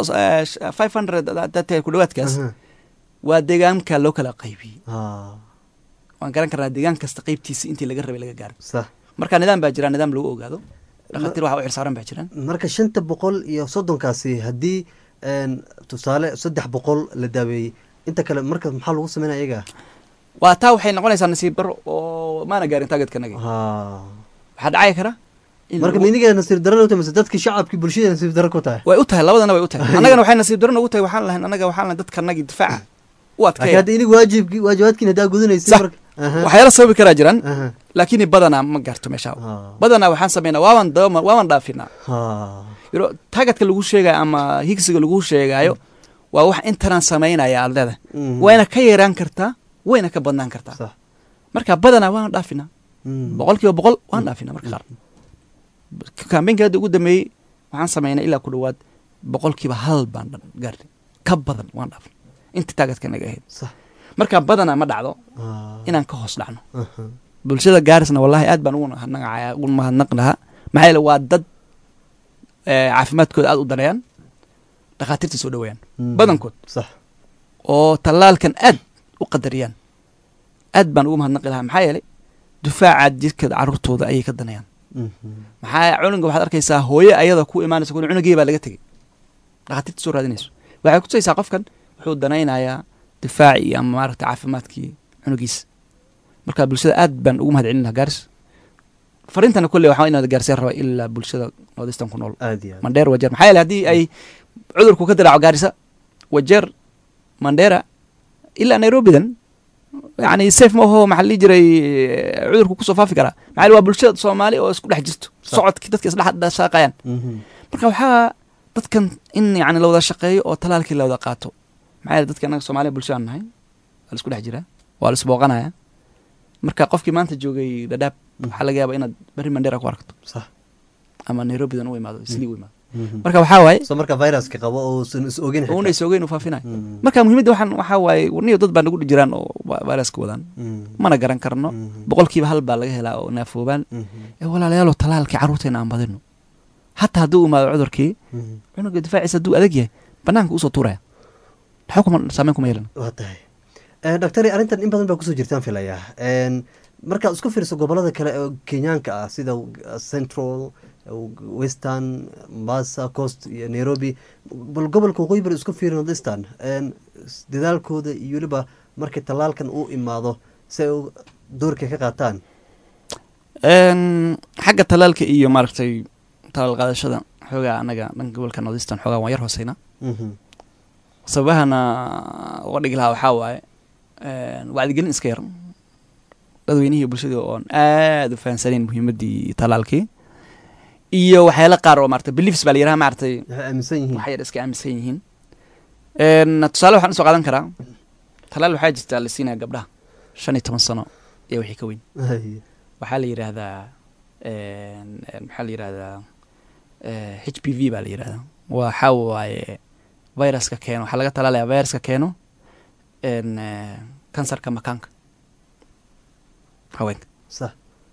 five hundred dadka ku dhowaadkaas Aha. waa deegaanka loo kala qaybiyey Ah, waan garan karnaa deegaan kasta qaybtiisa intii laga rabay laga gaaro sax marka nidaam baa jira nidaam lagu ogaado dhakhaatiir waxa u xirsaaran baa jiraan marka shanta boqol iyo soddonkaasi haddii een, tusaale saddex boqol la daaweeyey inta kale marka maxaa lagu sameynaya iyaga waa taa waxay noqonaysaa nasiib daro oo maana gaarin taageedkanagi ha waxaa dhacay kara in marka lagu- miniga nasiib darana utahay mise dadkii shacabkii bulshada nasiib dara ku tahay way u tahay labadana way u tahay annagana waxay nasiib daro nagu tahay waxaan lahayn annaga waxaan lahayn dadkanagii difaaca u laakiin adkeeya hadda inigu waajibki waajibaadkiin haddaa gudanaysa Sax. marka aha waxyaala sababi karaa jiraan aha laakiin badanaa ma gaarto meesha ha badanaa waxaan sameynaa waaban daba waaban dhaafinaa ha yaro taagadka lagu sheegayo ama higsiga lagu sheegaayo waa wax intanaan samaynaya aad leedahay Mhm. wayna ka yaraan kartaa wayna ka badnaan kartaa sax marka badanaa waan dhaafinaa Mm. boqol kiiba boqol waan dhaafinaa marka qaar kambeynka hadda ugu dambeeyey waxaan sameynay ilaa ku dhowaad boqol kiiba hal baan dhan gaarnay ka badan waan dhaafnay inta taagadka naga ahayd sax marka badanaa ma dhacdo ha inaan ka hoos dhacno aha bulshada gaarisna wallahi aad baan ugu naqacaya ugu mahadnaq lahaa maxaa yeele waa dad eh, caafimaadkooda aad u daneeyaan dhakhaatiirta soo dhaweeyaan Mm. badankood sax oo tallaalkan aad u qadariyaan aad baan ugu mahadnaqi lahaa maxaa yeelay dufaaca jidhka carruurtooda ayay ka danayaan Mhm. maxaa cunuga waxaad arkaysaa hooye ayada ku imaanaysa kun cunugii baa laga tegey dhakhaatiirta soo raadinayso waxay kutusaysaa qofkan wuxuu danaynayaa difaacii ama maaragta caafimaadkii cunugiisa marka bulshada aad baan ugu mahad celin lahaa gaaris farintana kolley waxaa inaad gaarsiin raba ilaa bulshada nordistan ku nool aad iyo aad mandheer wajeer maxaa yeele haddii ay cudurku ka diraaco gaarisa wajeer mandheera ilaa nairobidan yani safe ma aho maxaa la dhihi jiray eh, cudurku kusoo faafi karaa maxaa yeele waa bulshada soomaali oo isku dhex jirto Sax. socodki dadka isdhex shaaqayaan Mhm. marka waxaa dadkan in yani la wada shaqeeyo oo talaalkii la wada qaato maxaa yeele dadka annaga soomaaliya bulshadaan nahay waa la isku dhex jiraa waa la isbooqanaya marka qofkii maanta joogay dhadhaab waxaa laga yaaba inaad berri mandheera ku aragto sax ama nairobidan u imaado islii u imaado Mhm. marka waxaa waaye so marka viruska qabo oo usan is ogin xitaa. una isoogeyn u faafinayo Mhm. marka muhiimadda waxaan waxaa waaye warniyo dad baa nagu dhi jiraan oo va- viruska wadaan Mhm. mana garan karno Mhm. boqolkiiba hal baa laga helaa oo naafoobaan Mhm. ee walaalayaaloo talaalkii carruurteena aan badino hataa hadduu imaado cudurkii Mhm. cunuga difaaciisa hadduu adag yahay banaanka usoo tuuraya waxba kuma saameyn kuma yeelan waa tahay Eh, doctor arrintan in badan baa kusoo jirtaan filayaa En, markaad isku fiiriso gobolada kale oo kenyaanka ah sida uh, central uh, western mombasa coast iyo nairobi bal gobolka waqooyi bari isku fiiri nordistan En, s- dadaalkooda iyo weliba markay tallaalkan uu imaado si ay u- doorka ka qaataan Een, xagga talaalka iyo maaragtay talaal qaadashada xoogaa anaga dhanka gobolka nordistan xoogaa waan yar hooseyna Mhm. sababahana uga dhigi lahaa waxaa waaye een, wacdigelin iska yar dadweynihii bulshadii oon aad u fahansaneyn muhiimaddii talaalkii iyo waxyaala qaar oo maarata beliefs baa la yiraha maaragtay waxay aaminsan yihiin wax yar iska aaminsan yihiin Een, tusaale waxaan usoo qaadan karaa talaal waxaa jirta la siinaya gabdhaha shan iyo toban sano iyo wixii ka weyn Hay. waxaa la yidhaahdaa een, een, maxaa la yidhahdaa eh, h p v baa la yidhahdaa waxaa waaye viruska keeno waxaa laga talaalaya viruska keeno een, eh, kansarka makaanka haweenka sax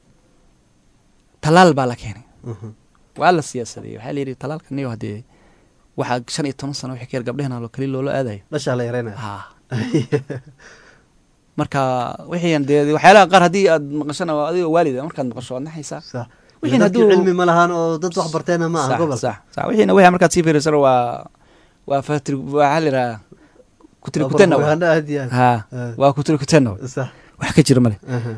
talaal baa la keenay Mhm. waa la siyaasadeeyey waxaa la yidhi talaalka niyo haddee waxaa shan iyo toban sano wixii ka yar gabdhehena keli loola aadayo dhashaa la yareynaya ha marka wixiian dee waxyaalaha qaar haddii aad maqashana waa adigoo waalida markaad maqasho waad naxaysaa sax Wixiina dadkii hadduu- cilmi ma lahaan oo dad wax barteena ma aha sax gobolka sax sax wixiina wixii markaad sii fiirisana waa waa fatri waxaa la yidhaha kutri kutenna wa. propaganda aad iyo aad. ha Ah. waa kutri kutenna wa. sax wax ka jira male aha.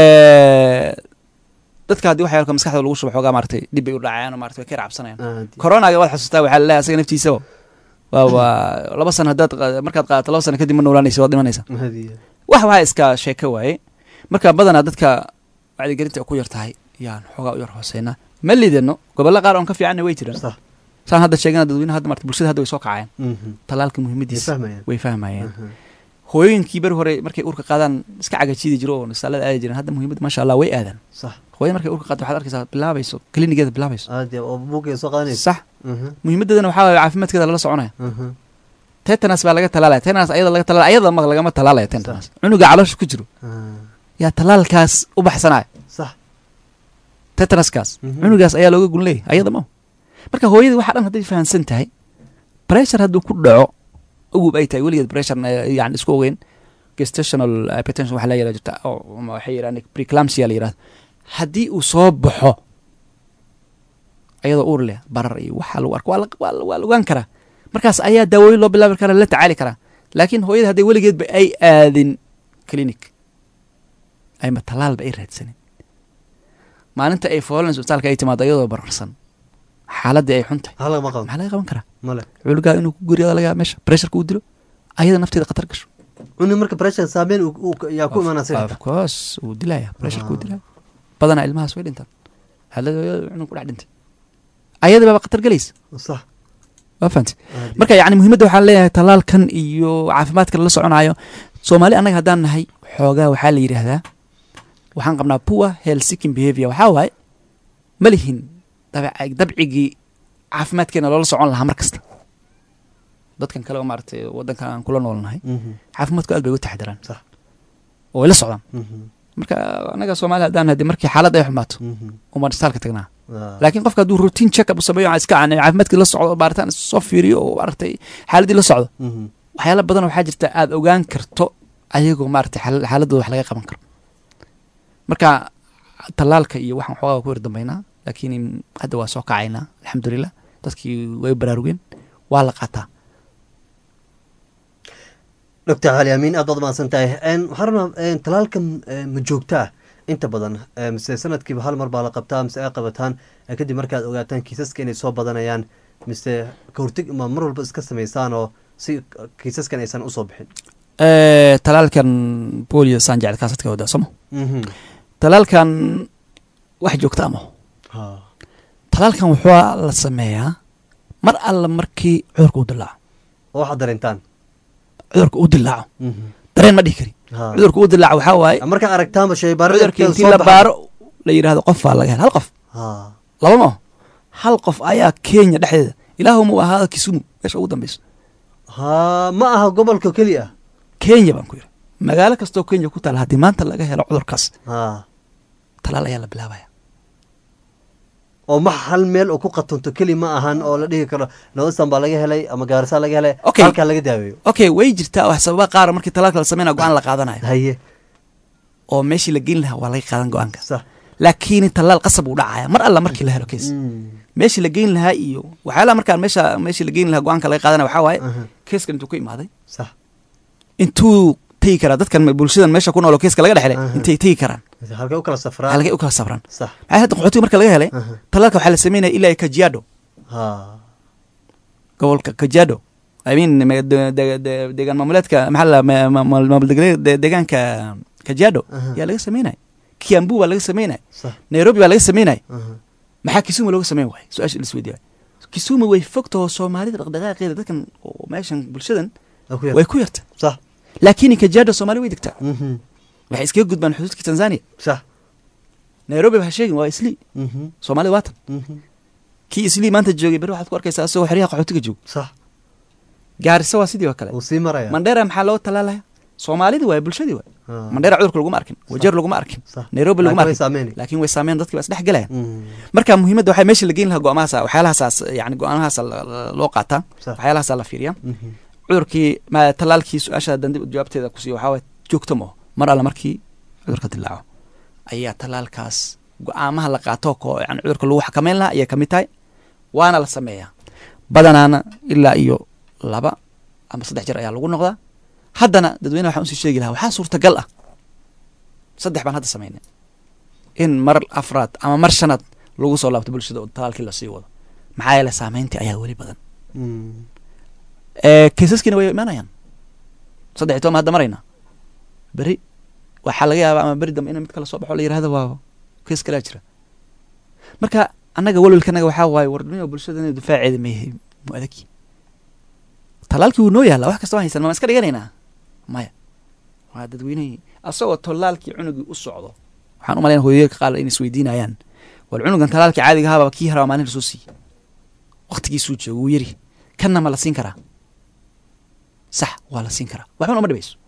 dadka haddii waxyaalka maskaxda lagu shubo xoogaa maaragtay dib bay u dhacayaan oo maaragtay way ka cabsanayaan Aad iyo- coronaga waad xasuustaa waxaa laleeyahay asaga naftiisa waa waa laba sano haddaad qa- markaad qaadato laba sano kadib ma noolaanaysa waad dhimanaysa aad iyo aad. wax waxaa iska sheeko waaye marka badanaa dadka wacdigelinta ay ku yar tahay yaan xoogaa u yar hooseynaa ma lidano gobollo qaar oon ka fiicanna way jiraan sax saan hadda sheegana dadweynaha hadda marta bulshada hadda way soo kacayaan Mhm. talaalka Way muhiimadiisa fahmayaan way fahmayaan Aha. hooyooyinkii beri hore markay urka qaadaan iska cagajiidi jiro oo nisaalada aadi jireen hadda muhiimad maasha allah way aadaan sax hooyo markay urka qaado waxaad arkaysaa bilaabayso klinigeeda bilaabayso aad iyo- oo buugay soo qaadanaysa sax Aha. muhiimadeedana waxaa waaye caafimaadkeeda lala soconaya Aha. tetanus baa laga talaalaya tetanus ayada laga talaalaya ayada ma lagama talaalaya tetanus cunuga caloosha ku jiro Ah. yaa talaalkaas u baxsanaya sax tetanuskaas Mhm. cunugaas ayaa looga gun leeyahy ayada ma marka hooyadii waxa dhan hadday fahamsan tahay pressure hadduu ku dhaco ugub ay tahay weligeed pressure yani isku ogeyn gestational hypertension waxa la yihahda jirta oo ama waxay yidhahdaan preclampsia la yidhahdo haddii uu soo baxo ayadoo uur leh barar iyo waxa lagu arko waa la- waa la- waa la ogaan karaa markaas ayaa daawooyin loo bilaabi karaa la tacaali karaa laakiin hooyada hadday weligeedba ay aadin clinic ayma tallaalba ay raadsanin maalinta ay foolanayso isbitaalka ay timaado iyadoo bararsan xaaladii ay xun tahay hala ma qaban maxaa laga qaban karaa male culigaa inuu ku guriyada laga meesha pressureka uu dilo ayada nafteeda khatar gasho cuni marka pressure saameyn uu- uu- yaa ku imaanaa sida of course wuu dilaya pressureka wuu dilaya badanaa ilmahaas way dhintaan xaalada hooyada cunug ku dhex dhintay ayada baaba khatar gelaysa sax waa fahamtay aad iyo- marka yacni muhiimadda waxaan leeyahay tallaalkan iyo caafimaadka lala soconayo soomaali annaga haddaan nahay xoogaa waxaa la yidhaahdaa waxaan qabnaa poor health seeking behavior waxaa waaye ma lihin dabeec- dabcigii caafimaadkeena loola socon lahaa mar kasta dadkan kale oo maaragtay waddankan aan kula noolnahay Mhm, caafimaadku aad bay uga taxdiraan Sax. oo way la socdaan mhm, marka annaga soomaali haddaan nahay dee markii xaaladda ay xumaato mhm. umaan istaalka tagnaa Ah, laakiin qofka hadduu routine check up u sameeyo iska aan caafimaadkii la socdo baaritaan soo fiiriyo oo maaragtay xaaladii la socdo mhm. waxyaala badan waxaa jirta aada ogaan karto ayagoo maaragtay xaal- xaaladooda wax laga qaban karo marka tallaalka iyo waxaan xoogaa ku yar dambaynaa laakiin hadda waa soo kacaynaa alxamdulilah dadkii way baraarugeen waa la qaataa doctor cali amiin aad baad mahadsan tahay Een, waxaan rabnaa een, talaalka eh, ma joogtaa inta badan eh, mise sanadkiiba hal mar baa la qabtaa mise ay qabataan eh, kadib markaad ogaataan kiisaska inay soo badanayaan mise ka horteg ma mar walba iska samaysaan oo si kiisaskan aysan usoo bixin talaalkan bolio saan jecel kaasadka wada somo Mhm. talaalkan wax joogta ama Ha. talaalkan wuxuu la sameeyaa mar alla markii cudurka uu dilaaco oo waxaad dareentaan cudurka uu dilaaco Mhm. dareen ma dhihi kari Ha. cudurka uu dilaaco waxaa waaye markaa aragtaanba shaybaarada cudurka intii la baaro la yidhaahdo qof baa laga hel hal qof Ha. laba ma aho hal qof ayaa kenya dhexdeeda ilaahuma u ahaada kisumu meesha ugu dambeyso ha ma aha gobolka keliya kenya baan ku yidhi magaalo kastoo kenya ku taala haddii maanta laga helo cudurkaas ha talaal ayaa la bilaabaya oo ma hal meel oo ku qatonto keli ma ahan oo la dhihi karo nawasan baa laga helay ama gaarisaa laga helay Okay. halkaa laga daaweeyo okay way jirtaa wax sababa qaara markii talaalka la sameynaya go-aan la qaadanayo haye oo meeshii la geyn lahaa waa laga qaadan go-aanka sax laakiin talaal qasab uu dhacaya mar alla markii la helo kees Mm. meeshii la geyn lahaa iyo waxyaalaha markaan meesha meeshii la geyn lahaa go-aanka laga qaadanaya waxaa waaye Aha. keeskan intuu ka imaaday sax intuu tegi karaa dadkan bulshadan meesha ku nool oo keeska laga dhexelay Aha. intay tegi karaan halkay u kala safraan halkay u kala safraan sax maxay hadda qaxootiga marka laga helay Aha. talaalka waxaa la sameynaya ilaa kajiado ha gobolka kajiado i mean me- de- de- de- deegaan maamuleedka maxaa la ma- ma- ma- maamul degre- de- deegaanka kajiado Aha. yaa laga sameynaya kiambu baa laga sameynaya sax nairobi baa laga sameynaya Aha. maxaa kisumu looga sameyn waaya su-aasha lisweydiiya kisumu way fogtaho soomaalida dhaqdhaqaaqeeda dadkan oo meeshan bulshadan Waa ku yar. way ku yarta sax laakiin kajiado soomaali way degtaa Mhm. waxay iskaga gudbaan xuduudka tanzania sax nairobi ha sheegin waa islii Mhm. soomaalida waatan Mhm. kii islii maanta joogay beri waxaad ku arkaysaa asagoo xeryaha qaxootiga joogo sax gaarisa waa sidii oo kale wuu sii maraya mandheera maxaa loo talaalaya soomaalidii waay bulshadii waay Ha. mandheera cudurka laguma arkin wajeer laguma arkin sax nairobi laguma Laakiin way arkin saameynay. laakiin way saameen dadkii baa isdhex gelayan Mm. marka muhiimadda waxay meesha la geyn lahaa go-aamahaas waxyaalahaas yani go-aamahaas loo qaataa Sax. waxyaalahaas la fiiriya Mhm. cudurkii ma talaalkii su-aasha haddaan dib jawaabteeda kusiiyo waxaa waay joogto ma mar alle markii cudurka dilaaco ayaa talaalkaas go-aamaha la qaato ko yani cudurka lagu xakameyn lahaa ayay kamid tahay waana la sameeyaa badanaana ilaa iyo laba ama saddex jeer ayaa lagu noqdaa haddana dadweynaha waxaan usii sheegi lahaa waxaa suurtagal ah saddex baan hadda sameynay in mar afraad ama mar shanaad lagu soo laabto bulshada oo talaalkii lasii wado maxaa yeele saameyntii ayaa weli badan Mm. ee kiisaskiina way imaanayaan saddex iyo toban ma hadda maraynaa beri waxaa laga yaabaa ama beri dambe in mid kala soo baxo la yirahdo waa kiis kalaa jira marka annaga walwalkanaga waxaa waaye wardhamiga bulshada inay difaaceeda ma yahay mu adagi talaalkii wuu noo yaallaa wax kasta waan haysan ma iska dhiganaynaa maya waa dadweynihii asagoo tolaalkii cunugii u socdo waxaan u malayn hooyoyinka qaar in isweydiinayaan wal cunugan talaalkii caadiga ahaaba kii haraa maalin lasoo siiyey waqtigiisuu joogo wuu yari kanna ma la siin karaa sax waa la siin karaa waxbana uma dhibayso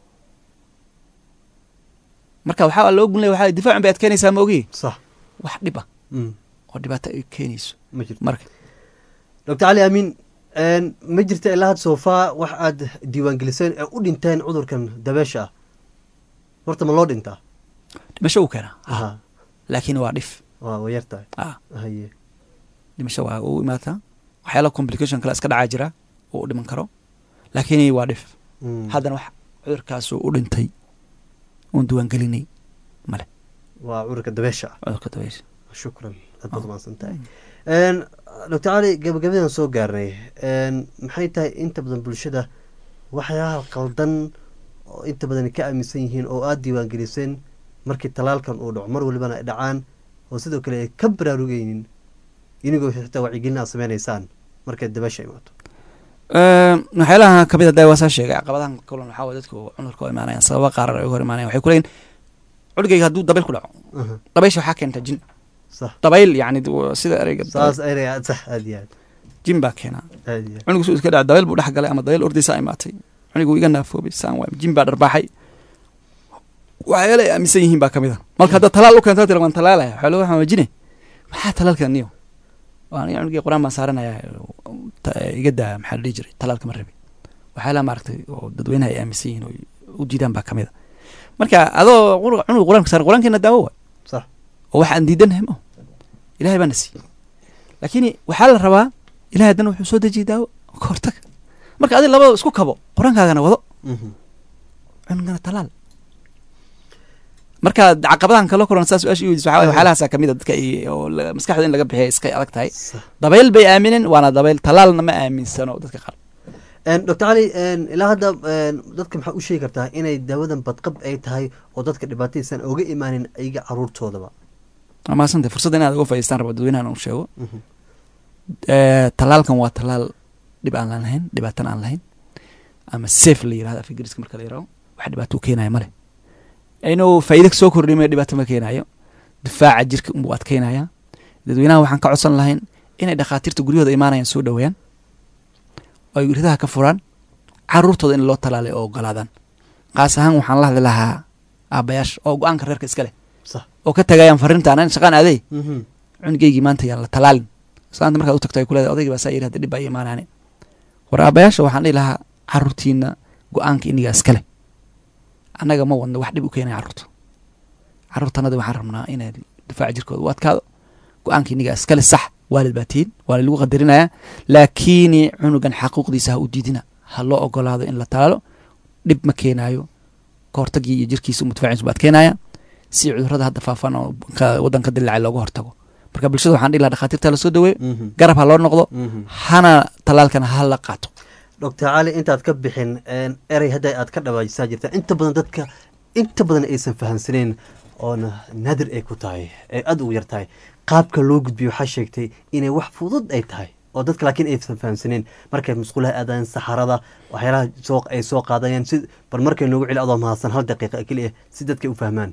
marka waxaa loo gun laya waxaa difaacun bay adkeynaysaa ma ogi sax wax dhib ah Mm. oo dhibaato ay keenayso ma jirto marka doctor cali amiin een, ma jirta ilaa had soofaa wax aad diiwaangeliseen ee u dhinteen cudurkan dabeesha ah horta ma loo dhintaa dhimasho uu keenaa Aha. laakiin waa dhif waa way yar tahay ah haye dhimasho waa u imaataa waxyaala complication kale iska dhacaa jira oo u dhiman karo laakiin waa dhif Mm. haddana wax cudurkaasoo u dhintay oon diiwaangelinay male waa cudurka dabeesha ah cudurka dabeysha shukran aad baad umahadsan tahay doctor cali gabagabadan soo gaarnay Een, maxay tahay inta badan bulshada waxyaalaha qaldan oo inta badan ay ka aaminsan yihiin oo aada diiwaangeliseen markii talaalkan uu dhaco mar walibana ay dhacaan oo sidoo kale ay ka baraarugeynin inigoo xitaa wacyigelin aad sameynaysaan markay dabeesha imaato waxyaalaha kamid a da waa saa sheegay caqabadahan kulan waxaa waye dadku cudurka u imaanayaan sababa qaaran ay uga hor imaanayan waxay kuleeyihin cudurgayga hadduu dabayl ku dhaco Aha, dabaysha waxaa keenta jin sax dabayl yani d- sida ereyga saas erey aad sax aad iyo aad jin baa keenaa aad iyo aad cunugu suu iska dhaca dabayl buu dhex galay ama dabayl ordaysaa imaatay cunugu iga naafoobay saan waay jin baa dharbaaxay waxyaala ay aaminsan yihiin baa kamid a marka hadda talaal u keenta tira waan talaalaya waxaa loo waxaa jine maxaa talaalka niyo waa aniga cunugii qur-aan baan saaranaya ta- iga daa maxaa la dhihi jiray talaalka ma rabi waxyaalaha maaragtay oo dadweynaha ay aaminsan yihiin oo u diidaan baa kamid a marka adoo qur- cunuga qur-aanka saaran qur-aankeena daawo waay sax oo wax aan diidanahay ma ilahay baana siiyey laakiin waxaa la rabaa ilahay haddana wuxuu soo dejiyey daawo ka hortaga marka adi labada isku kabo qur-aankaagana wado Mhm. cunugana talaal marka caqabadahan kala kulan saa su-aasha iweydiis waxaa waye waxyaalahaasa kamid a dadka ay- oo la- maskaxda in laga bixiya iskay adag tahay sax dabayl bay aamineen waana dabayl talaalna ma aaminsano dadka qaar Een, doctor cali een, ilaa hadda een, dadka maxaa u sheegi kartaa inay daawadan badqab ay tahay oo dadka dhibaataysan oga imaanin ayaga caruurtoodaba waa mahadsantay fursadda inaad uga faa'idaystaan rabo dadweynahan uu sheego Mhm. Eh, talaalkan waa talaal dhib aan lahayn dhibaatana aan lahayn ama safe la yirahdo af ingiriiska marka la yiraahdo wax dhibaato u keenaya male inuu faa'iido soo kordhimayo dhibaato ma keenayo difaaca jirka unbuu adkeynaya dadweynaha waxaan ka codsan lahayn inay dhakhaatiirta guryahooda imaanayaan soo dhoweeyaan oo ay ridaha ka furaan caruurtooda in loo talaalay oo ogolaadaan qaas ahaan waxaan la hadli lahaa aabbayaasha oo go-aanka reerka iska leh sax oo ka tagayaan fariintaan "Ani shaqaan aadey Mhm. cunugeygii maanta yaan la talaalin islaanta markaad u tagto ay kuleedahay odaygii baa saa yidhi hadda dhib baa ii imaanaani war aabayaasha waxaan dhihi lahaa caruurtiina go-aanka inigaa iskale annaga ma wadno wax dhib u keenaya carruurta carruurtanada waxaan rabnaa inay difaaca jirkooda u adkaado go-aanka inigaa iskale sax waalid baa tihin waa lagu qadarinayaa laakiini cunugan xaquuqdiisa ha u diidina ha loo ogolaado in la talaalo dhib ma keenaayo kahortagii iyo jirkiisa mudfaaciisu baad keenaya si cudurrada hadda faafan oo ka- waddanka dilaacay looga hortago marka bulshada waxaan dhihi lahaa dhakhaatiirta lasoo daweeyo Mhm. garab ha loo noqdo Mhm. hana talaalkana ha la qaato doctor cali intaad ka bixin een, erey hadda aad ka dhawaajisaa jirta inta badan dadka inta badan aysan fahamsaneyn oona naadir ay ku tahay ay aada ugu yar tahay qaabka loo gudbiyo waxaa sheegtay inay wax fudud ay tahay oo dadka laakiin aysan fahamsaneyn markay musqulaha aadayaan saxarada waxyaalaha soo ay soo qaadayaan si bal markay noogu celi adoo mahadsan hal daqiiqa keliya si dadka u fahmaan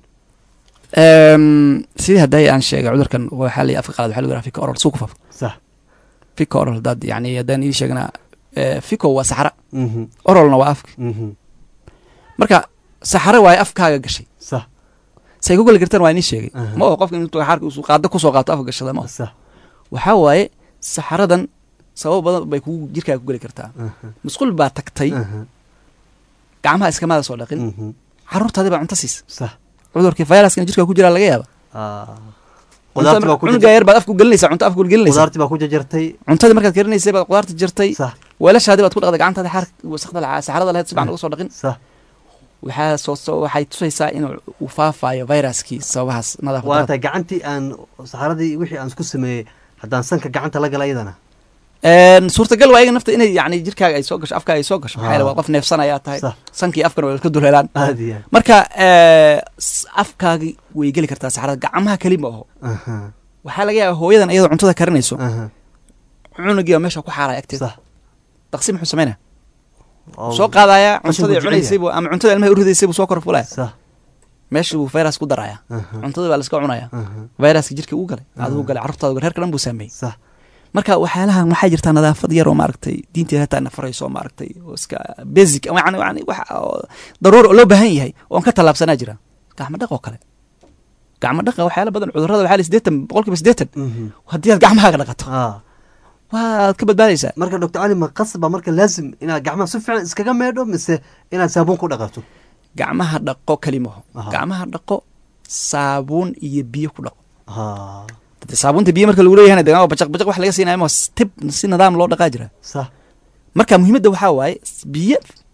sidii hadday aan sheegay cudurkan waxaa la afka qalad waxaa lagu yidhaha fika oral suu ku faafo sax fika oral haddaad yani haddaan ii sheegnaa eh, fiko waa saxara mhm oralna waa afka mhm marka saxara waaye afkaaga gashay sax say ku geli kartaan waa inii sheegay Aha. ma oo qofka intuu xaarka usuu qaado kusoo qaato afka gashada ma oo sax waxaa waaye saxaradan sabab badan bay kugu jirkaaga ku geli kartaa aha musqul baa tagtay aha gacmaha iskamaada soo dhaqin mhm carruurtaadii baa cunto siisa sax cudurkii fayraskana jirkaa ku jiraa laga yaaba ah qudaarti baa ku cunuga yar baad afku gelinaysaa cunto afku gelinaysaa qudaarti baa ku jajartay cuntadii markaad karinaysay baad qudaarta jartay sax weelashaadii baad ku dhaqday gacantaada xaar wasaqda lahaa saxarada lahayd si fiican uga soo dhaqin sax waxaa soo soo waxay tusaysaa inuu uu faafayo viruskii sababahaas waa nadaafad tahay gacantii aan saxaradii wixii aan isku sameeyey haddaan sanka gacanta la gala iyadana suurtagal waa iyaga nafta inay yani jirkaaga ay soo gasho afkaaga ay soo gasho maxaa yeele waa qof neefsanayaa tahay sax sankii afkana waa iska dulhelaan aada iyo marka eh, s- afkaagi way geli kartaa saxarada gacmaha keli ma aho aha waxaa laga yaaba hooyadan iyadoo cuntada karinayso aha cunugiiba meesha ku xaaraya agteeda sax daqsi muxuu samaynaya Oo- soo qaadaya Qashin cuntadii buu jecel cunaysay buu ama cuntada ilmaha uridaysay buu soo kor fulaya sax meesha buu virus ku daraya aha cuntadii baa la iska cunaya aha viruska jirka uu galay Ah. adigu galay carruurtaada galay reerka dhan buu saameeyey sax marka waxyaalahan waxaa jirtaa nadaafad yar oo maaragtay diinteeda hataa nafarayso oo maaragtay oo iska basic yani yani wax oo daruuri oo loo baahan yahay oon ka tallaabsanaa jira gacmo dhaq oo kale gacmo dhaqa waxyaala badan cudurrada waxaa la siddeetan boqolkiiba siddeetan mhm haddii aad gacmahaaga dhaqato ah waad ka badbaadaysaa marka doctor cali ma qasba marka laazim inaad gacmaha si fiican iskaga meedho mise inaad saabuun ku dhaqato gacmaha dhaqo kelimaho Aha. gacmaha dhaqo saabuun iyo biyo ku dhaqo ha Dade saabuunta biyo marka lagu leeyahay de bajaq bajaq wax laga siinaya ma tib si nidaam loo dhaqaa jira sax marka muhiimadda waxaa waaye s- biyo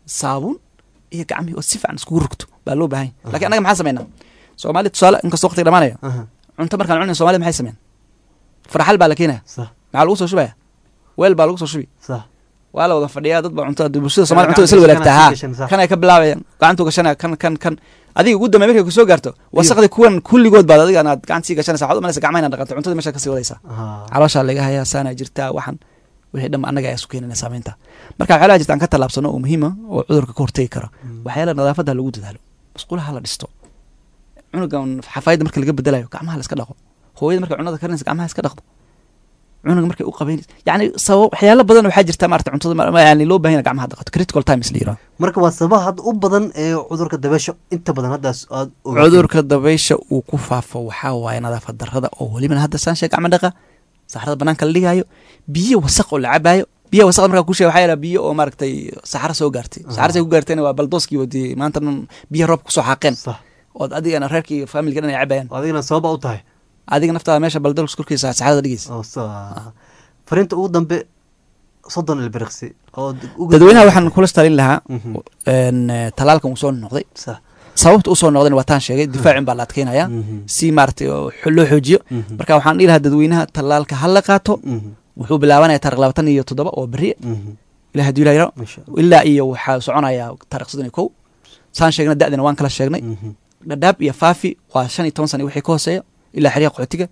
saabuun iyo gacmihii oo si fiican iskugu rugto baa loo baahan yahy lakin annaga maxaan sameynaa soomaali tusaale inkastoo waqtiga dhamaanaya aha cunto markaan cunay somalida maxay sameyn farxal baa la keenaya sax maxaa lagu soo shubaya weel baa lagu soo shubi sax waa la wada fadhiyaa dad baa cuntada bulshada somalia Kana cuntada isla gacanta wadaagtaa gashan, ha sax. kan ay ka bilaabayaan gacantuu gashanaya kan kan kan adiga ugu dambey markay kusoo gaarto wasaqdi kuwan kulligood baad adiga aad gacanta sii gashanaysa waxaad umalaysa gacmaha inaad dhaqanto cuntada meesha kasii wadaysaa aha calooshaa laga hayaa saana jirtaa waxan wixii dhan annaga ayaa isu keenana saameynta marka waxyaalaha jirta aan ka tallaabsano oo muhiima oo cudurka ka hortegi kara waxyaala nadaafadda lagu dadaalo musqulaha la dhisto cunugan xafaayadda marka laga bedelayo gacmaha la iska dhaqo hooyada markay cunada karinaysa gacmaha iska dhaqdo cunuga markay u qabaynaysa yani sabab waxyaalo badan waxaa jirta maarata cuntada ma- ma- yani loo baahan gacmaha dhaqato critical times la yiraahdo marka waa sabaha hadda u badan ee cudurka dabeesha inta badan haddaas aad ogaateen. cudurka dabaysha uu ku faafo waxaa waaye nadaafad darrada oo welibana hadda saan sheeg gacmo dhaqa saxrada banaanka la dhigaayo biyo wasaq oo la cabaayo biyo wasaqda markaa kusheega waxaa yaala biyo oo maaragtay saxaro soo gaartay saxaro say ku gaartayna waa baldooskii wadii maanta dhan biyo roob kusoo xaaqeen sax ood adigana reerkii familka dhan ay cabayaan adigana sababa u tahay adiga naftaada meesha baldoos korkiisa saxarada dhigaysa oo sa- fariinta ugu dambe soddon ilbiriqsi oo d- ugu- dadweynaha waxaan kula stalin lahaa Mhm. een, eh, talaalkan uu soo noqday sax sababta usoo noqdayna waa taan sheegay difaacin baa la adkeynaya Mhm. si maaragtay oo xo- loo xoojiyo Mhm. marka waxaan dhihi lahaa dadweynaha talaalka ha la qaato Mhm. wuxuu bilaabanaya taarikh labaatan iyo toddoba oo beriye Mhm. ilaa hadduu ilaa yaro Masha Allah. ilaa iyo waxaa soconaya taarikh soddon iyo kow saan sheegna da'dina waan kala sheegnay Mhm. dhadhaab iyo faafi waa shan iyo toban sana iyo wixii ka hooseeya ilaa xeryaha qaxootiga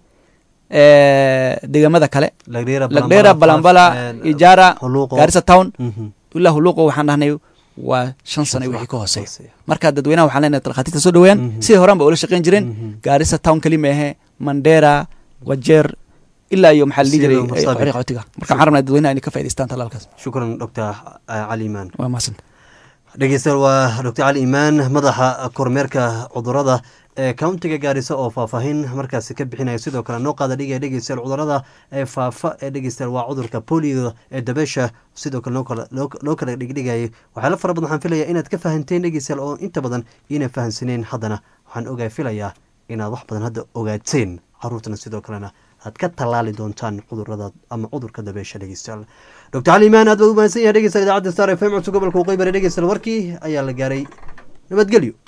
Eh, deegaamada kale lagdheera lagdheera balambala ijaara huluuqo gaarisa town Mhm. ilaa huluuqo waxaan dhahnay waa shan sana iyo wixii ka hooseeya hooseeya. marka dadweynaha waxaan leenahay dhakhaatiirta soo dhaweeyaan Mhm. sidii horaan ba ula shaqayn jireen Mhm. gaarisa town kelima ahe mandera wajeer ilaa iyo maxaa la dhihi jiray Sidoo Marsabit. xeryaha qaxootiga marka waxaan rabnaa dadweynaha inay ka faa'idaystaan talaalkaas shukran doctor cali imaan waa mahadsan dhegeystayaal waa doctor cali imaan madaxa kormeerka cudurada ee countiga gaarisa oo faahfaahin markaasi ka bixinaya sidoo kale noo qaada dhigaya dhegeystayaal cudurada ee faafa ee dhegeystayaal waa cudurka polio ee dabeesha sidoo kale noo kala- loo loo kala dhigdhigayay waxyaalo fara badan waxaan filayaa inaad ka fahanteen dhegeystayaal oo inta badan ina fahansaneen haddana waxaan ogaa filayaa inaad wax badan hadda ogaateen caruurtana sidoo kalena aad ka tallaali doontaan cudurada ama cudurka dabeesha dhegeystayaal doctor cali imaan aad baa u mahadsan yahay dhegeystayaal idaacadda star f m codka gobolka waqooyi bari dhegeystayaal warkii ayaa la gaaray nabadgelyo